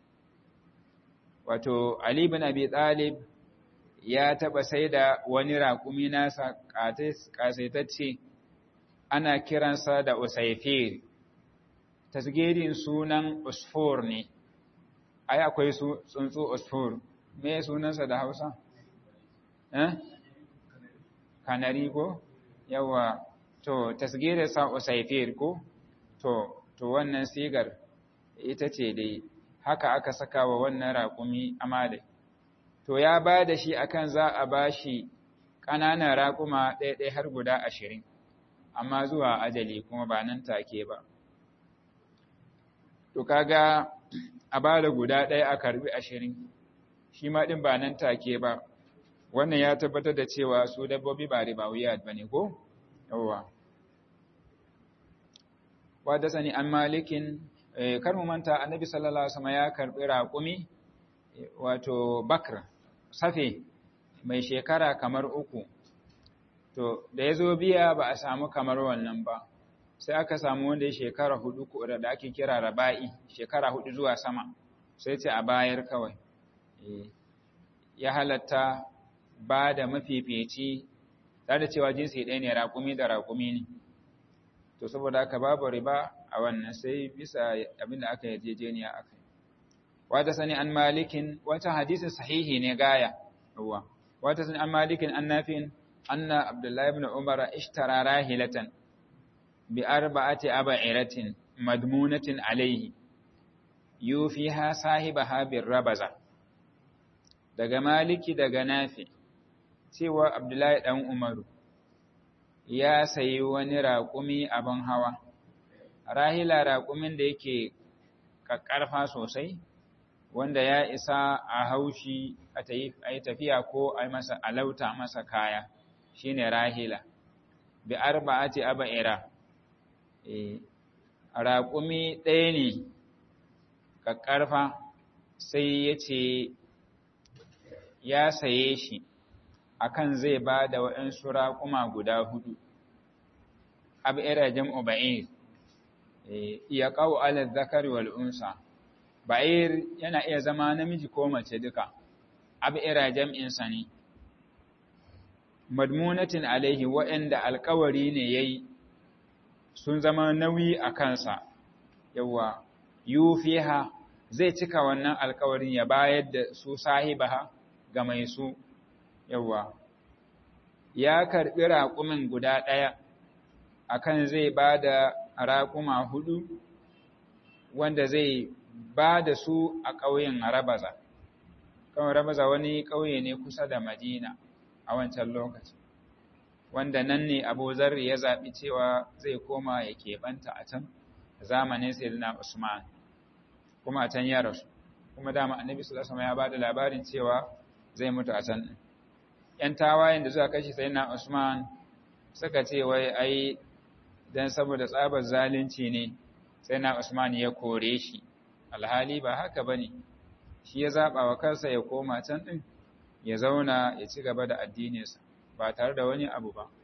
wato Ali ibn Abi Talib ya taɓa sai da wani raƙumi nasa ƙasaitacce ana kiransa da usaifir tasgirin sunan usfur ne ai akwai su tsuntsu usfur me sunansa da hausa eh kanari ko yawa to tasgirinsa usaifir ko to to wannan sigar ita ce dai haka aka saka wa wannan raƙumi amale to ya ba da shi akan za a ba shi ƙananan raƙuma ɗaiɗai har guda ashirin amma zuwa ajali kuma ba nan take ba to kaga a ba da guda ɗaya a karbi ashirin shi ma ɗin ba nan take ba wannan ya tabbatar da cewa su dabbobi ba riba wuya ba ne ko yawwa wadda sani an malikin kar mu manta annabi sallallahu alaihi wasallam ya karbi raƙumi wato bakr safe mai shekara kamar uku to da ya zo biya ba a samu kamar wannan ba sai aka samu wanda ya shekara hudu da ake kira raba'i shekara hudu zuwa sama sai ce a bayar kawai ya halatta ba da mafifici tare da cewa jinsi ɗaya ne raƙumi da raƙumi ne to saboda aka babu riba a wannan sai bisa abin da aka yarjejeniya a kai wata sani an malikin wata hadisin sahihi ne gaya ruwa wata sani an malikin an nafin anna abdullahi ibn umar ishtara rahilatan bi arba'ati aba'iratin madmunatin alayhi yufiha sahibaha bir rabaza daga maliki daga nafi cewa abdullahi dan umaru ya sayi wani raƙumi abin hawa rahila raƙumin da yake ƙaƙƙarfa sosai wanda ya isa a haushi a yi tafiya ko a masa alauta masa kaya shine rahila bi arba'ati aba'ira raƙumi ɗaya ne ƙaƙƙarfa sai ya ce ya saye shi akan zai ba da waɗansu raƙuma guda hudu ab'ira jam'u ba'ir ya ƙau ala zakari wal unsa ba'ir yana iya zama namiji ko mace duka ab'ira jam'insa ne madmunatin alaihi waɗanda alkawari ne yayi sun zama nauyi a kansa yawa yufiha zai cika wannan alkawarin ya bayar da su sahibaha ga mai su yawa ya karɓi raƙumin guda ɗaya akan zai ba da raƙuma hudu wanda zai ba da su a ƙauyen rabaza kawai rabaza wani ƙauye ne kusa da madina a wancan lokaci wanda nan ne abu zarri ya zaɓi cewa zai koma ya keɓanta a can zamanin sayyidina usman kuma a can ya rasu kuma dama annabi sallallahu alaihi ya ba da labarin cewa zai mutu a can ‘yan tawayen da suka kashe sai na Usman suka ce wai ai don saboda tsabar zalunci ne sai na Usman ya kore shi, alhali ba haka ba ne, shi ya zaɓa wa kansa ya koma can ɗin ya zauna ya ci gaba da addininsa ba tare da wani abu ba.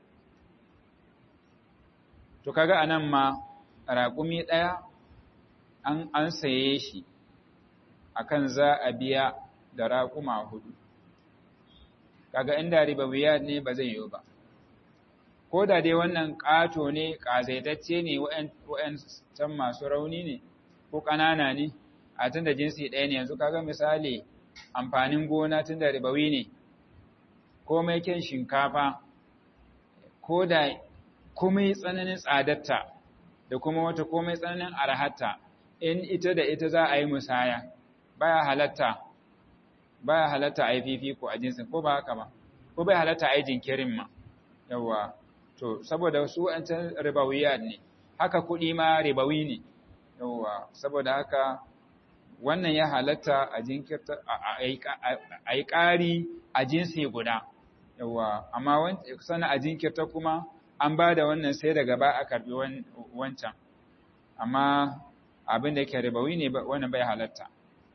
To kaga a nan ma raƙumi ɗaya an, an saye shi akan za a biya da raƙuma hudu. kaga inda ribawiyat ne ba zai yiwu ba ko da dai wannan ƙato ne ƙazaitacce ne wa'yan can masu rauni ne ko ƙanana ne a tun da jinsi ɗaya ne yanzu kaga misali amfanin gona tun da ribawi ne ko mai kyan shinkafa ko da komai tsananin tsadatta da kuma wata komai tsananin arhatta in ita da ita za a yi musaya baya halatta baya halatta a yi fifiko a jinsin ko ba haka ba ko bai halatta a yi jinkirin ma yawa to saboda su wancan ribawiya ne haka kuɗi ma ribawi ne yawa saboda haka wannan ya halatta a jinkirta a yi ƙari a jinsi guda yawa amma sana a jinkirta kuma an ba da wannan sai daga ba a karɓi wancan amma abin da ke ribawi ne wannan bai halatta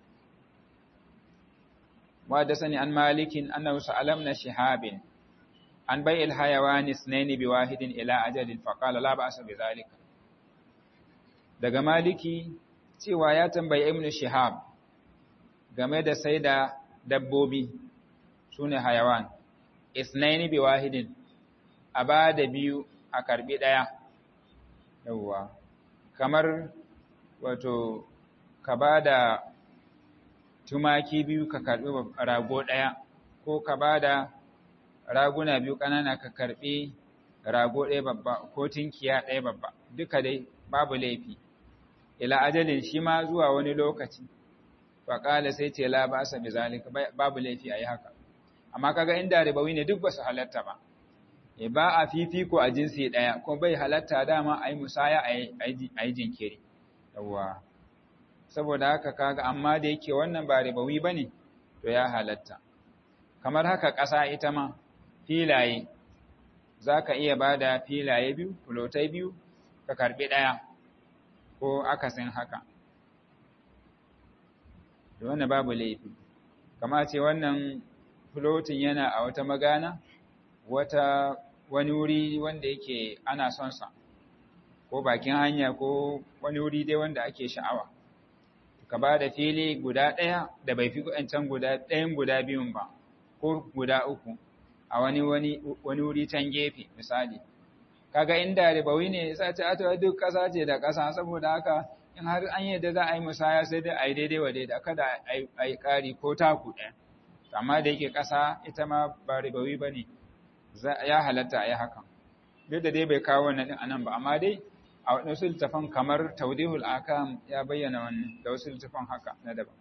وحدثني عن مالك أنه سأل ابن شهاب عن بيع الحيوان اثنين بواحد إلى أجل فقال لا بأس بذلك daga maliki cewa ya tambayi ibn shihab game da sai da dabbobi sune hayawan isnaini bi wahidin a ba da biyu a karbi daya yawwa kamar wato ka ba da tumaki biyu ka karɓi rago ɗaya ko ka ba da raguna biyu ƙanana ka karɓi rago ɗaya babba ko tinkiya ɗaya babba duka dai babu laifi ila ajalin shi ma zuwa wani lokaci faƙala sai ce la ba sa bizalika babu laifi a yi haka amma kaga inda ribawi ne duk ba su halatta ba e ba a fifiko a jinsi ɗaya ko bai halatta dama a yi musaya a yi jinkiri yawwa saboda haka kaga amma da yake wannan ba ribawi bane to ya halatta kamar haka ƙasa ita ma filaye zaka iya bada filaye biyu fulotai biyu ka karbi daya ko akasin haka to wannan babu laifi kama ce wannan floating yana a wata magana wata wani wuri wanda yake ana son sa ko bakin hanya ko wani wuri dai wanda ake sha'awa ka ba da fili guda ɗaya da bai fi can guda ɗayan guda biyun ba ko guda uku a wani wani wani wuri can gefe misali kaga inda ribawi ne sai ta ta duk ƙasa ce da ƙasa saboda haka in har an yadda za a yi musaya sai dai a yi daidai wa daidai kada a yi ƙari ko taku ɗaya amma da yake ƙasa ita ma ba ribawi ba ne ya halatta a yi hakan duk da dai bai kawo wannan ɗin anan ba amma dai a wasu littafan kamar taudihul akam ya bayyana wannan da wasu littafan haka na daban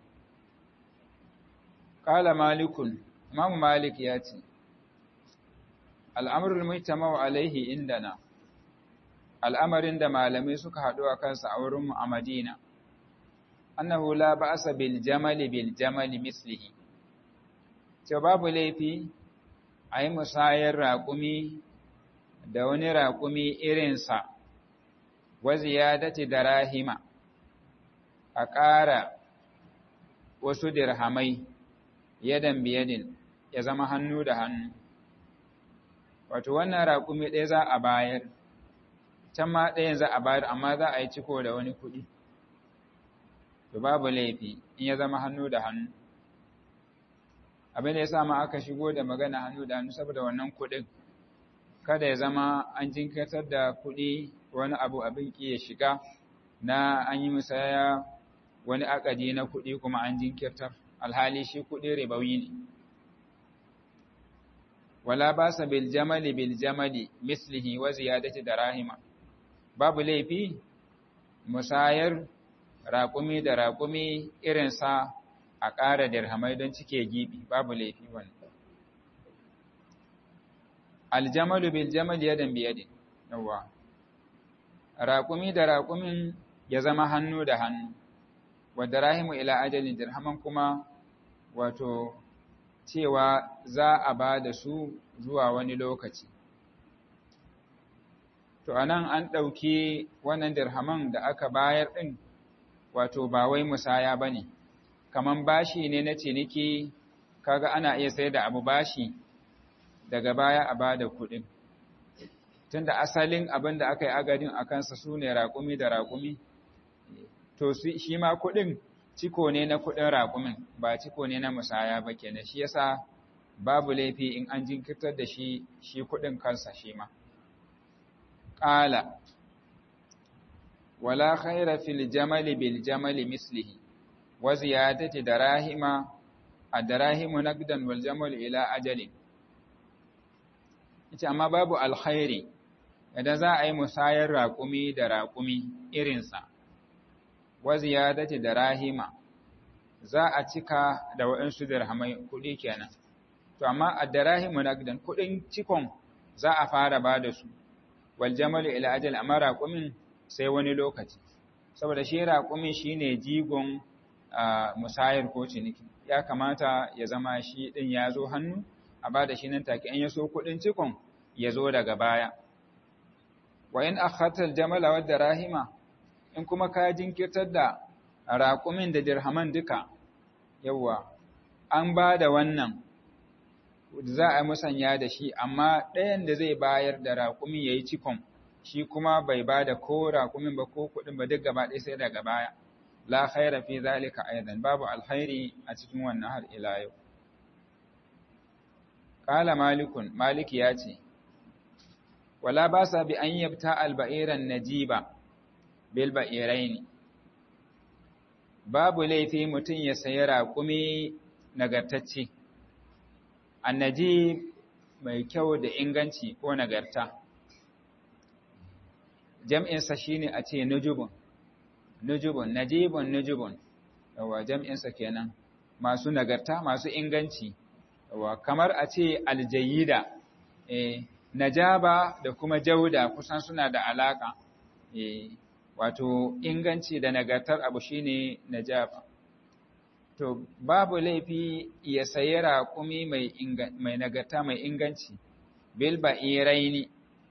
qala malikun imam malik ya ce al'amrul mujtama'u alaihi indana al'amarin da malamai suka haɗu a kansa a wurin mu a madina annahu la ba'sa bil jamali bil jamali mislihi ce babu laifi a yi musayar raƙumi da wani raƙumi irinsa wa ziyadati darahima a ƙara wasu dirhamai yadan biyadin ya zama hannu da hannu wato wannan raƙumi ɗaya za a bayar can ma ɗayan za a bayar amma za a yi ciko da wani kuɗi to babu laifi in ya zama hannu da hannu abin da ya sa ma aka shigo da magana hannu da hannu saboda wannan kuɗin kada ya zama an jinkirtar da kuɗi wani abu abin ki ya shiga na an yi musaya wani akadi na kuɗi kuma an jinkirtar alhali shi kuɗi ribawi ne wala basa bil jamali bil jamali mislihi wa ziyadati darahima babu laifi musayar raƙumi da raƙumi irinsa a ƙara dirhamai don cike gibi babu laifi wannan aljamalu bil jamali yadan bi yadin yawa raƙumi da raƙumin ya zama hannu da hannu wa darahimu ila ajalin dirhaman kuma wato cewa za a ba da su zuwa wani lokaci to anan an ɗauki wannan dirhaman da aka bayar ɗin wato ba wai musaya ba ne kaman bashi ne na ciniki kaga ana iya sai da abu bashi daga baya a bada kuɗin tunda asalin abin da aka yi agadin a kansa su ne raƙumi da raƙumi to shi ma kuɗin ciko ne na kuɗin raƙumin ba ciko ne na musaya ba kenan shi yasa babu laifi in an jinkirtar da shi shi kuɗin kansa shi ma ƙala wala khaira fil jamali bil jamali mislihi wa ziyadati darahima ad-darahimu naqdan wal jamal ila ajalin ita amma babu alkhairi idan za a yi musayar raƙumi da raƙumi irinsa wa ziyadati darahima za a cika da waɗansu dirhamai kuɗi kenan to amma ad-darahimu naqdan kuɗin cikon za a fara ba da su wal jamal ila ajal amma raƙumin sai wani lokaci saboda shi raƙumi shine jigon musayar ko ciniki ya kamata ya zama shi ɗin ya zo hannu a ba da shi nan take in ya so kuɗin cikon ya zo daga baya wa in akhatal jamala wa darahima in kuma ka jinkirtar da raƙumin da dirhaman duka yawa an ba da wannan za a musanya da shi amma ɗayan da zai bayar da raƙumi ya yi cikon shi kuma bai ba da ko raƙumin ba ko kuɗin ba duk gaba ɗaya sai daga baya la khaira fi zalika aidan babu alkhairi a cikin wannan har ila yau qala malikun maliki ya ce wala basa bi an yabta alba'iran najiba bil ba'iraini babu laifi mutum ya sayi raƙumi nagartacce annaji mai kyau da inganci ko nagarta jam'insa shine a ce nujubun nujubun najibun nujubun yawa jam'insa kenan masu nagarta masu inganci yawa kamar a ce aljayida eh najaba da kuma jauda kusan suna da alaka eh wato inganci da nagartar abu shine najaba to babu laifi ya sayi raƙumi mai mai nagarta mai inganci bil ba'iraini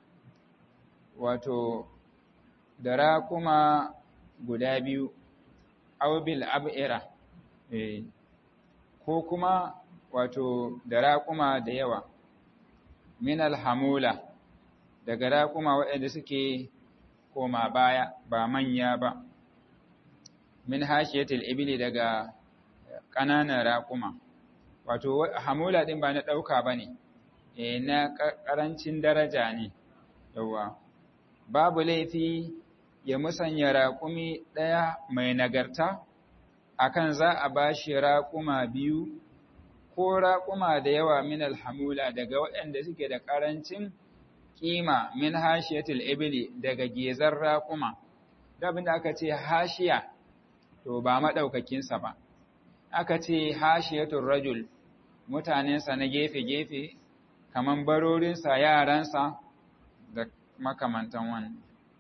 wato da raƙuma guda biyu aw bil ab'ira eh ko kuma wato da raƙuma da yawa min alhamula daga raƙuma waɗanda suke koma baya ba manya ba min hashiyatil ibili daga ƙananan raƙuma wato hamula ɗin ba na ɗauka ba ne e na ƙarancin daraja ne yawa babu laifi ya musanya raƙumi ɗaya mai nagarta akan za a ba shi raƙuma biyu ko raƙuma da yawa min alhamula daga waɗanda suke da ƙarancin ƙima min hashiyatul ibli daga gezar raƙuma dabin da aka ce hashiya to ba maɗaukakinsa ba aka ce hashiyatul rajul mutanensa na gefe-gefe kaman barorinsa yaransa da makamantan wannan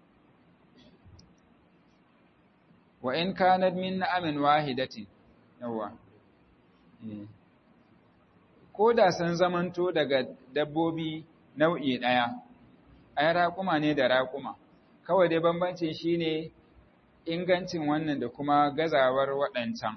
wa in kanat min na'amin wahidatin yawa ko da sun zamanto daga dabbobi nau'i ɗaya ai raƙuma ne da raƙuma kawai dai bambancin shine ingancin wannan da kuma gazawar waɗancan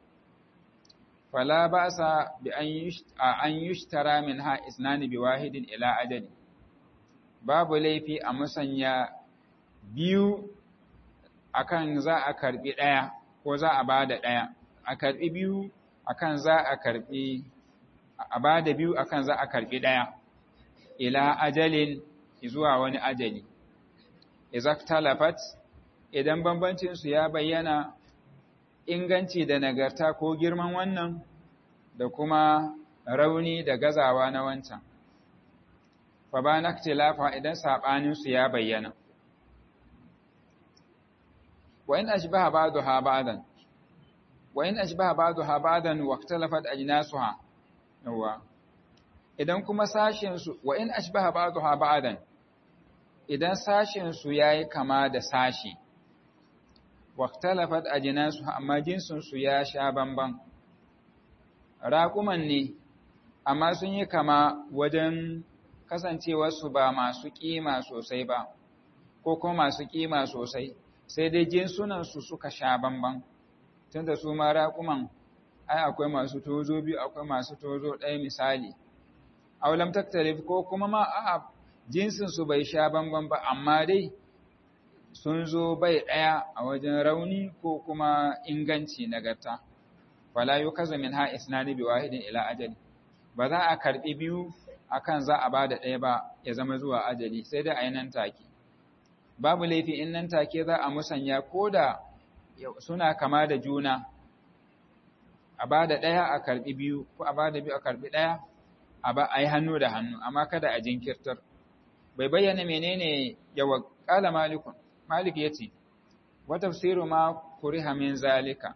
fala ba sa bi an yushtara min ha isnani bi wahidin ila ajali babu laifi a musanya biyu akan za a karbi ɗaya ko za a bada ɗaya a karbi biyu akan za a karbi a bada biyu akan za a karbi ɗaya ila ajalin zuwa wani ajali izaktalafat idan bambancin su ya bayyana inganci da nagarta ko girman wannan da kuma rauni da gazawa na wancan fa ba naktilafa idan sabanin su ya bayyana wa in ashbaha ba'daha ba'dan wa in ashbaha ba'daha ba'dan wa ikhtalafat ajnasuha yawa idan kuma sashin su wa in ashbaha ba'daha ba'dan idan sashin su yayi kama da sashi wa ikhtalafat ajnasuha amma jinsin su ya sha bamban raƙuman ne amma sun yi kama wajen kasancewarsu ba masu ƙima sosai ba ko kuma masu ƙima sosai sai dai jinsunansu suka sha bamban tunda su ma raƙuman ai akwai masu tozo biyu akwai masu tozo ɗaya misali aulam taktalif ko kuma ma a jinsinsu bai sha bamban ba amma dai sun zo bai ɗaya a wajen rauni ko kuma inganci nagarta wala yukaza min ha isnani bi wahidin ila ajali ba za a karbi biyu akan za a bada ɗaya ba ya zama zuwa ajali sai dai a yi nan take babu laifi in nan take za a musanya ko da suna kama da juna a bada ɗaya a karbi biyu ko a bada biyu a karbi ɗaya a ba a yi hannu da hannu amma kada a jinkirtar bai bayyana menene yawa kala malikun malik yace wa tafsiru ma kuriha min zalika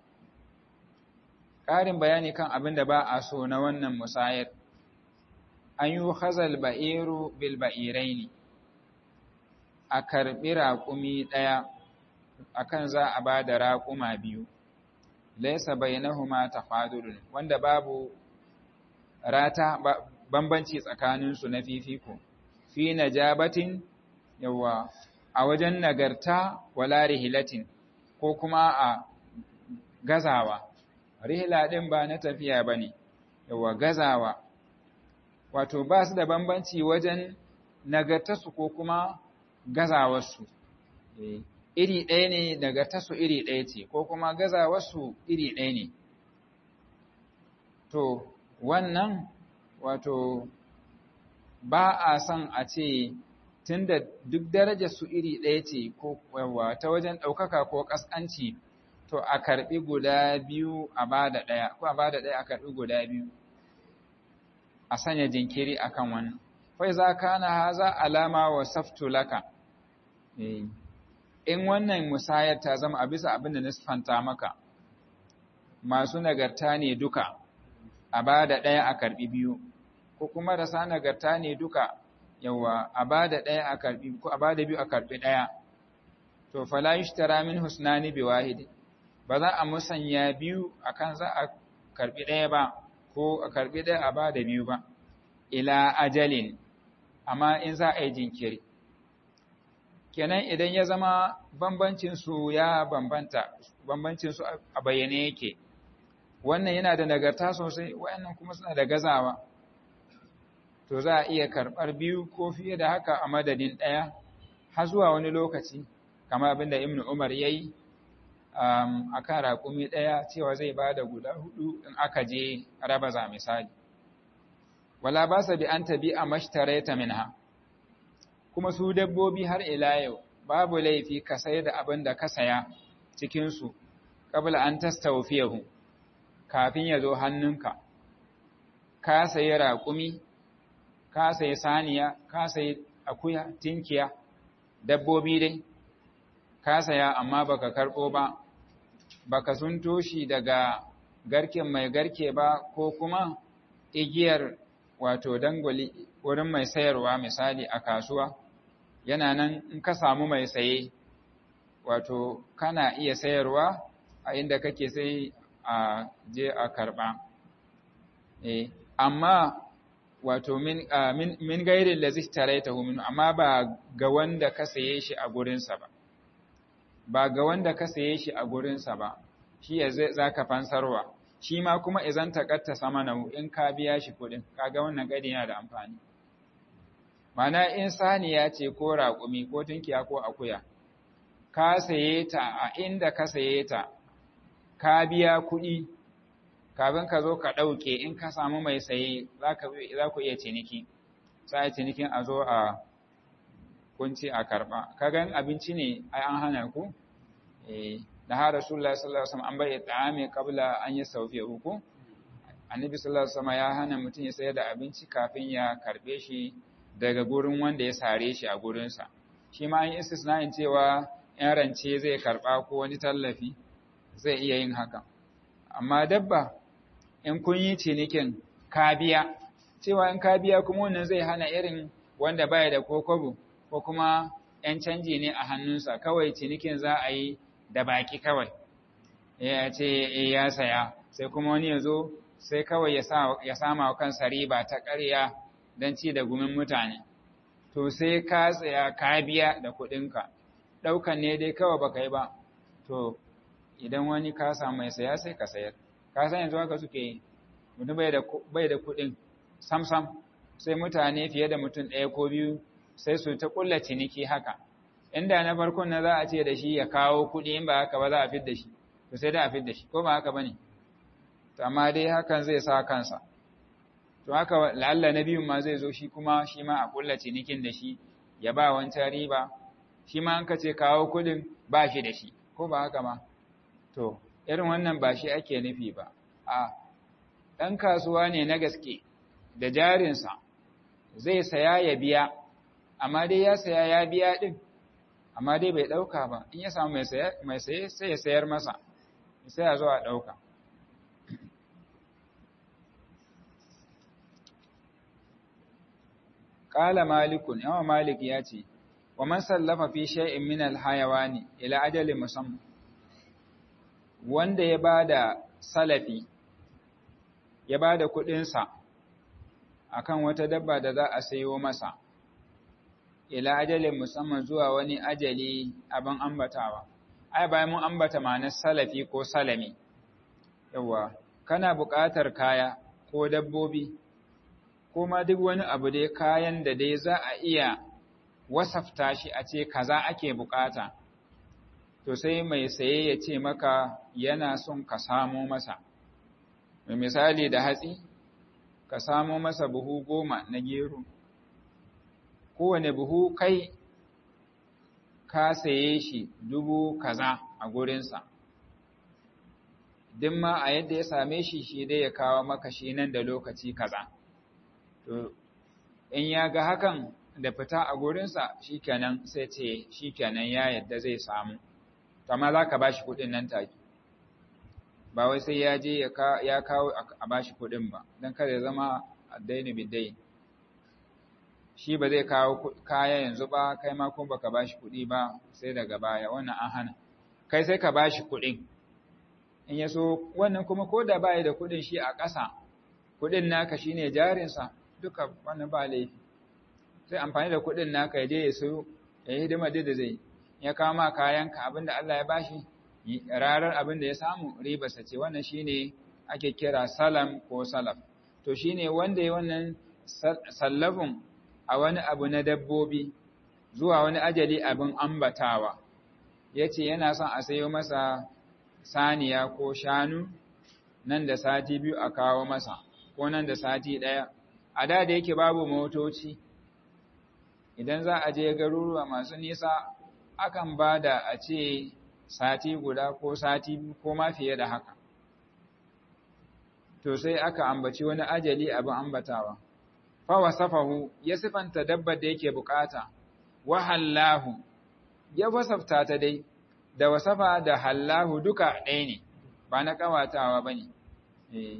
ƙarin bayani kan abin da ba a so na wannan musayar an yi hazal ba'iru bil ba'iraini a karɓi raƙumi ɗaya akan za a ba da raƙuma biyu laisa bainahuma tafadulun wanda babu rata bambanci tsakaninsu na fifiko fi najabatin yawa a wajen nagarta wala rihilatin ko kuma a gazawa rihla ɗin ba na tafiya ba ne, yawa gazawa, wato ba su da bambanci wajen nagartarsu ko kuma gazawarsu. Iri ɗaya ne nagartarsu iri ɗaya ce, ko kuma gazawarsu iri ɗaya ne. To, wannan wato ba a son a ce tun da duk darajarsu iri ɗaya ce ko ta wajen ɗaukaka ko ƙasƙanci. to a karɓi guda biyu a bada ɗaya ko a bada ɗaya a karɓi guda biyu a sanya jinkiri akan wannan fai za ka na haza alama wa saftu laka in wannan musayar ta zama a bisa abin da nisfanta maka masu nagarta ne duka a bada ɗaya a karɓi biyu ko kuma rasa nagarta ne duka yawa a bada ɗaya a karɓi ko a bada biyu a karɓi ɗaya to fala yushtara min husnani bi wahidi ba za a musanya biyu akan za a karbi ɗaya ba ko a karbi ɗaya a ba da biyu ba ila ajalin amma in za a yi jinkiri kenan idan ya zama bambancin su ya bambanta bambancin su a bayyane yake wannan yana da nagarta sosai wayannan kuma suna da gazawa to za a iya karɓar biyu ko fiye da haka a madadin ɗaya har zuwa wani lokaci kamar abin da ibnu umar ya yi a kan raƙumi ɗaya cewa zai ba da guda hudu in aka je raba za misali wala ba sa bi an tabi a mashtareta minha kuma su dabbobi har ila yau babu laifi ka sayar da abin da ka saya cikinsu ƙabla an tastawfiyahu kafin ya zo hannunka ka sayi raƙumi ka sayi saniya ka sayi akuya tinkiya dabbobi dai ka saya amma baka karɓo ba baka sunto shi daga garken mai garke ba ko kuma igiyar wato dangwali wurin mai sayarwa misali a kasuwa yana nan in ka samu mai saye wato kana iya sayarwa a inda kake sai a je a karɓa eh amma wato min min, min gairin da zishtaraitahu min amma ba ga wanda ka saye shi a gurinsa ba ba ga wanda ka saye shi a gurinsa ba shi ya za ka fansarwa shi ma kuma izan takatta sama na in ka biya shi kuɗin kaga wannan gadi yana da amfani mana in saniya ce ko raƙumi ko tunkiya ko akuya ka saye ta a inda ka saye ta ka biya kuɗi kafin ka zo ka ɗauke in ka samu mai saye za ku iya ciniki sai cinikin a zo a kunci a karɓa kagan abinci ne ai an hana ku eh da har rasulullah sallallahu alaihi wasallam an bai ta'ami qabla an yasawfi ku annabi sallallahu alaihi wasallam ya hana mutum ya sayar da abinci kafin ya karbe shi daga gurin wanda ya sare shi a gurinsa shi ma an yi istisna'in cewa yan rance zai karba ko wani tallafi zai iya yin haka amma dabba in kun yi cinikin kabiya cewa in kabiya kuma wannan zai hana irin wanda baya da kokobo ko kuma ‘yan canji ne a hannunsa kawai cinikin za a yi da baki kawai ya ce ya saya sai kuma wani ya zo sai kawai ya sama wa kansa riba ta ƙarya don ci da gumin mutane to sai ka tsaya ka biya da kuɗinka ɗaukan ne dai kawai baka yi ba to idan wani ka samu mai saya sai ka sayar ka san yanzu haka suke yi mutum bai da kuɗin sam-sam sai mutane fiye da mutum ɗaya ko biyu sai su ta ƙulla ciniki haka inda na farkon na za a ce da shi ya kawo kuɗi in ba haka ba za a fidda shi to sai da a fidda shi ko ba haka ba ne to amma dai hakan zai sa kansa to haka la'alla na biyun ma zai zo shi kuma shi ma a ƙulla cinikin da shi ya ba wancan riba shi ma an ka ce kawo kuɗin ba shi da shi ko ba haka ma to irin wannan ba shi ake nufi ba a ɗan kasuwa ne na gaske da jarinsa zai saya ya biya amma dai ya saya ya biya ɗin amma dai bai ɗauka ba in ya samu mai saye sai ya sayar masa sai ya zo a ɗauka ƙala malikun yawan malik ya ce wa man sallafa fi shay'in min alhayawani ila ajali musamman wanda ya bada salafi ya bada kuɗinsa akan wata dabba da za a sayo masa ila ajalin musamman zuwa wani ajali abin ambatawa ai bayan mun ambata ma'anar salafi ko salami yawa kana buƙatar kaya ko dabbobi ko ma duk wani abu dai kayan da dai za a iya wasafta shi a ce kaza ake buƙata to sai mai saye ya ce maka yana son ka samo masa misali da hatsi ka samo masa buhu goma na gero kowane buhu kai ka saye shi dubu kaza a gurinsa duk ma a yadda ya same shi shi dai ya kawo maka shi nan da lokaci kaza to in ya ga hakan da fita a gurinsa shikenan sai ce shikenan ya yadda zai samu amma za ka ba shi kuɗin nan take ba wai sai ya je ya kawo a ba shi kuɗin ba don kada ya zama addaini biddain shi ba zai kawo kaya yanzu ba kai ma kuma baka bashi kuɗi ba sai daga baya wannan an hana kai sai ka bashi kuɗin in ya so wannan kuma ko da baya da kuɗin shi a ƙasa kuɗin naka shine jarinsa duka wannan ba laifi sai amfani da kuɗin naka ya je ya so ya yi hidima da zai ya kawo ma kayanka abinda Allah ya bashi rarar abin da ya samu ribarsa ce wannan shine ake kira salam ko salaf to shine wanda ya wannan sallafin a wani abu na dabbobi zuwa wani ajali abin ambatawa yace yana son a sayo masa saniya ko shanu nan da sati biyu a kawo masa ko nan da sati ɗaya a da da yake babu motoci idan za a je garuruwa masu nisa akan ba da a ce sati guda ko sati biyu ko ma fiye da haka to sai aka ambaci wani ajali abin ambatawa fa wasafahu ya sifanta dabbar da yake bukata wa hallahu ya wasafta ta dai da wasafa da hallahu duka ɗaya ne ba na kawatawa bane eh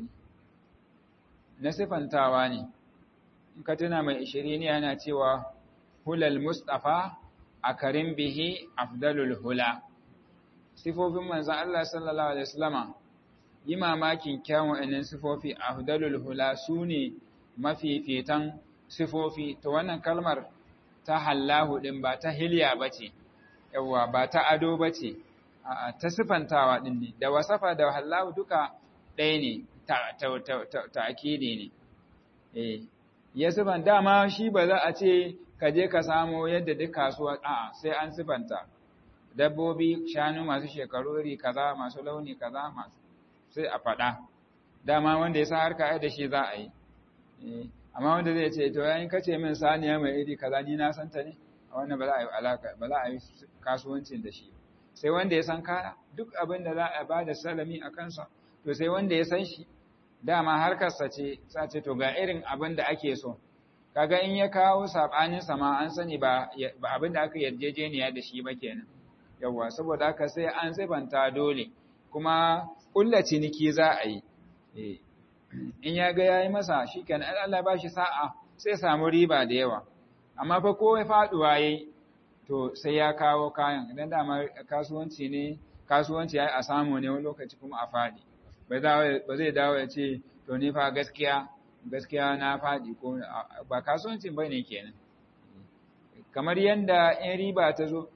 na sifantawa ne in ka tuna mai ishirini yana cewa hulal mustafa a karin bihi afdalul hula sifofin manzan Allah sallallahu alaihi wasallama yi mamakin kyawun wa'annan sifofi afdalul hula su ne mafifitan sifofi ta wannan kalmar ta hallahu din ba ta hilya bace yawa ba ta ado bace ta sifantawa din ne da wasafa da hallahu duka ɗaya ne ta akidi ne eh ya sifan dama shi ba za a ce ka je ka samo yadda duk kasuwa a sai an sifanta dabbobi shanu masu shekaru iri kaza masu launi kaza masu sai a faɗa dama wanda ya sa harka ai da shi za a yi amma wanda zai ce to yayin kace min saniya mai iri kaza ni na santa ne a wannan ba za a yi alaka ba za a yi kasuwancin da shi sai wanda ya san kaya duk abin da za a ba da salami a kansa to sai wanda ya san shi dama harkarsa ce sace to ga irin abin da ake so kaga in ya kawo sabanin sama an sani ba abin da aka yarjejeniya da shi ba kenan yawa saboda haka sai an sifanta dole kuma kulla ciniki za a yi in ya ga yayi masa shikenan Allah ba shi sa'a sai samu riba da yawa amma fa ko faduwa yayi to sai ya kawo kayan idan dama kasuwanci ne kasuwanci yayi a samu ne wani lokaci kuma a fadi ba zai dawo ya ce to ni fa gaskiya gaskiya na faɗi ko ba kasuwancin ba ne kenan kamar yadda in riba ta zo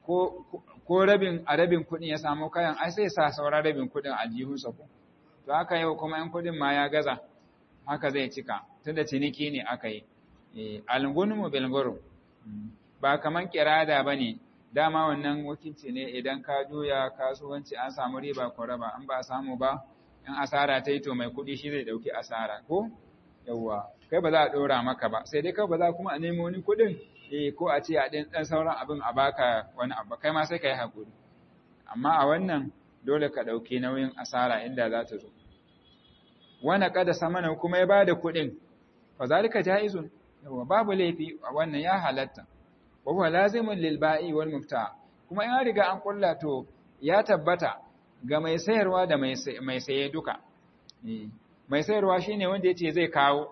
ko rabin a rabin kuɗin ya samu kayan ai sai sa sauran rabin kuɗin a jihunsa ko to haka yau kuma in kuɗin ma ya gaza haka zai cika tunda ciniki ne aka yi algunmu bilguru ba kaman kirada ba ne dama wannan wakilci ne idan ka juya kasuwanci an samu riba ko raba an ba samu ba in asara ta yi to mai kuɗi shi zai ɗauki asara ko yawwa kai ba za a ɗora maka ba sai dai kai ba za kuma a nemo wani kuɗin eh ko a ce a ɗan ɗan sauran abin a baka wani abu kai ma sai ka yi haƙuri amma a wannan dole ka ɗauki nauyin asara inda za ta zo wani kada samana kuma ya ba da kuɗin fa zalika jaizun yawwa babu laifi a wannan ya halatta wa huwa lazimun lil ba'i wal mubta kuma in riga an kulla to ya tabbata ga mai sayarwa da mai saye duka mai sayarwa shine wanda yace zai kawo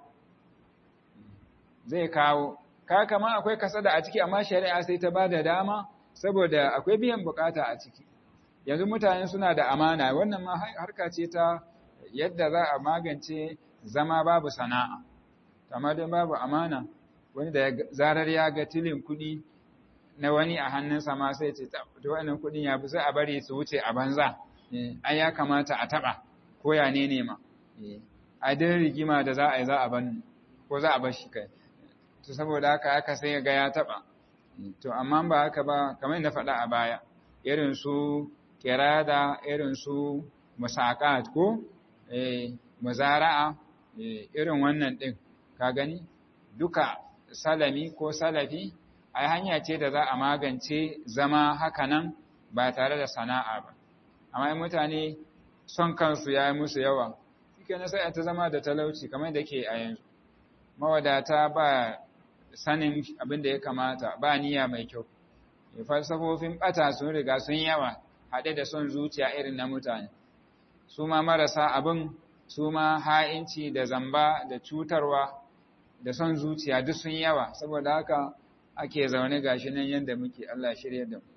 zai kawo ka kama akwai kasada a ciki amma shari'a sai ta bada dama saboda akwai biyan bukata a ciki yanzu mutane suna da amana wannan ma harka ce ta yadda za a magance zama babu sana'a amma don babu amana wani da zarar ya ga tilin kuɗi na wani a hannunsa ma sai ce ta wannan kuɗin ya fi sai a bari su wuce a banza ai ya kamata a taɓa ko ya ne ne ma a din rigima da za a yi za a ban ko za a bar shi kai to saboda haka haka sai ga ya taɓa to amma ba haka ba kamar na faɗa a baya irin su kirada irin su musaqat ko eh muzara'a irin wannan din ka gani duka salami ko salafi ai hanya ce da za a magance zama hakanan ba tare da sana'a ba amma mutane son kansu ya yi musu yawa shike na sai ta zama da talauci kamar da ke a yanzu mawadata ba sanin abin da ya kamata ba niyya mai kyau falsafofin bata sun riga sun yawa haɗe da son zuciya irin na mutane su ma marasa abin su ma ha'inci da zamba da cutarwa da son zuciya duk sun yawa saboda haka ake zaune gashi nan yadda muke Allah shirya da mu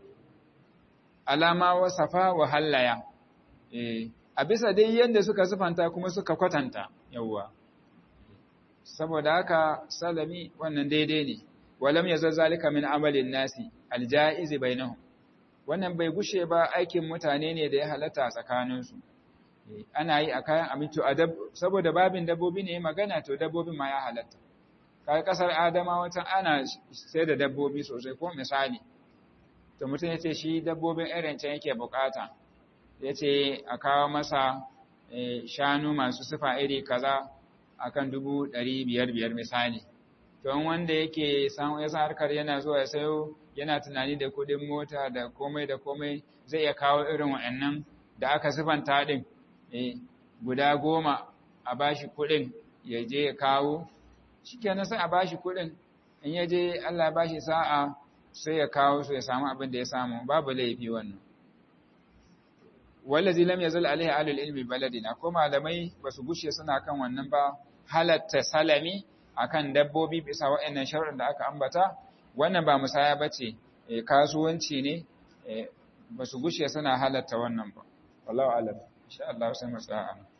alama wasafa wa hallaya eh a bisa dai yadda suka sifanta kuma suka kwatanta yawwa saboda haka salami wannan daidai ne walam yazal zalika min amalin nasi aljaiz bainahum wannan bai gushe ba aikin mutane ne da ya halatta tsakaninsu ana yi a kayan abinci saboda babin dabbobi ne magana to dabbobin ma ya halatta kai kasar adama wata ana sai da dabbobi sosai ko misali to mutum ya ce shi dabbobin irin can yake bukata ya ce a kawo masa shanu masu sifa iri kaza akan dubu ɗari biyar biyar misali to wanda yake san ya san harkar yana zuwa ya sayo yana tunani da kuɗin mota da komai da komai zai iya kawo irin wa'annan da aka sifanta ɗin guda goma a bashi kuɗin ya je ya kawo shikenan sai a bashi kuɗin in ya je Allah bashi sa'a sai ya kawo su ya samu abin da ya samu babu laifi wannan wallazi lam yazal alaihi alul ilmi baladina ko malamai basu gushe suna kan wannan ba halatta salami akan dabbobi bisa waɗannan sharuɗin da aka ambata wannan ba musaya bace kasuwanci ne basu gushe suna halatta wannan ba wallahu alam insha Allah sai mu tsaya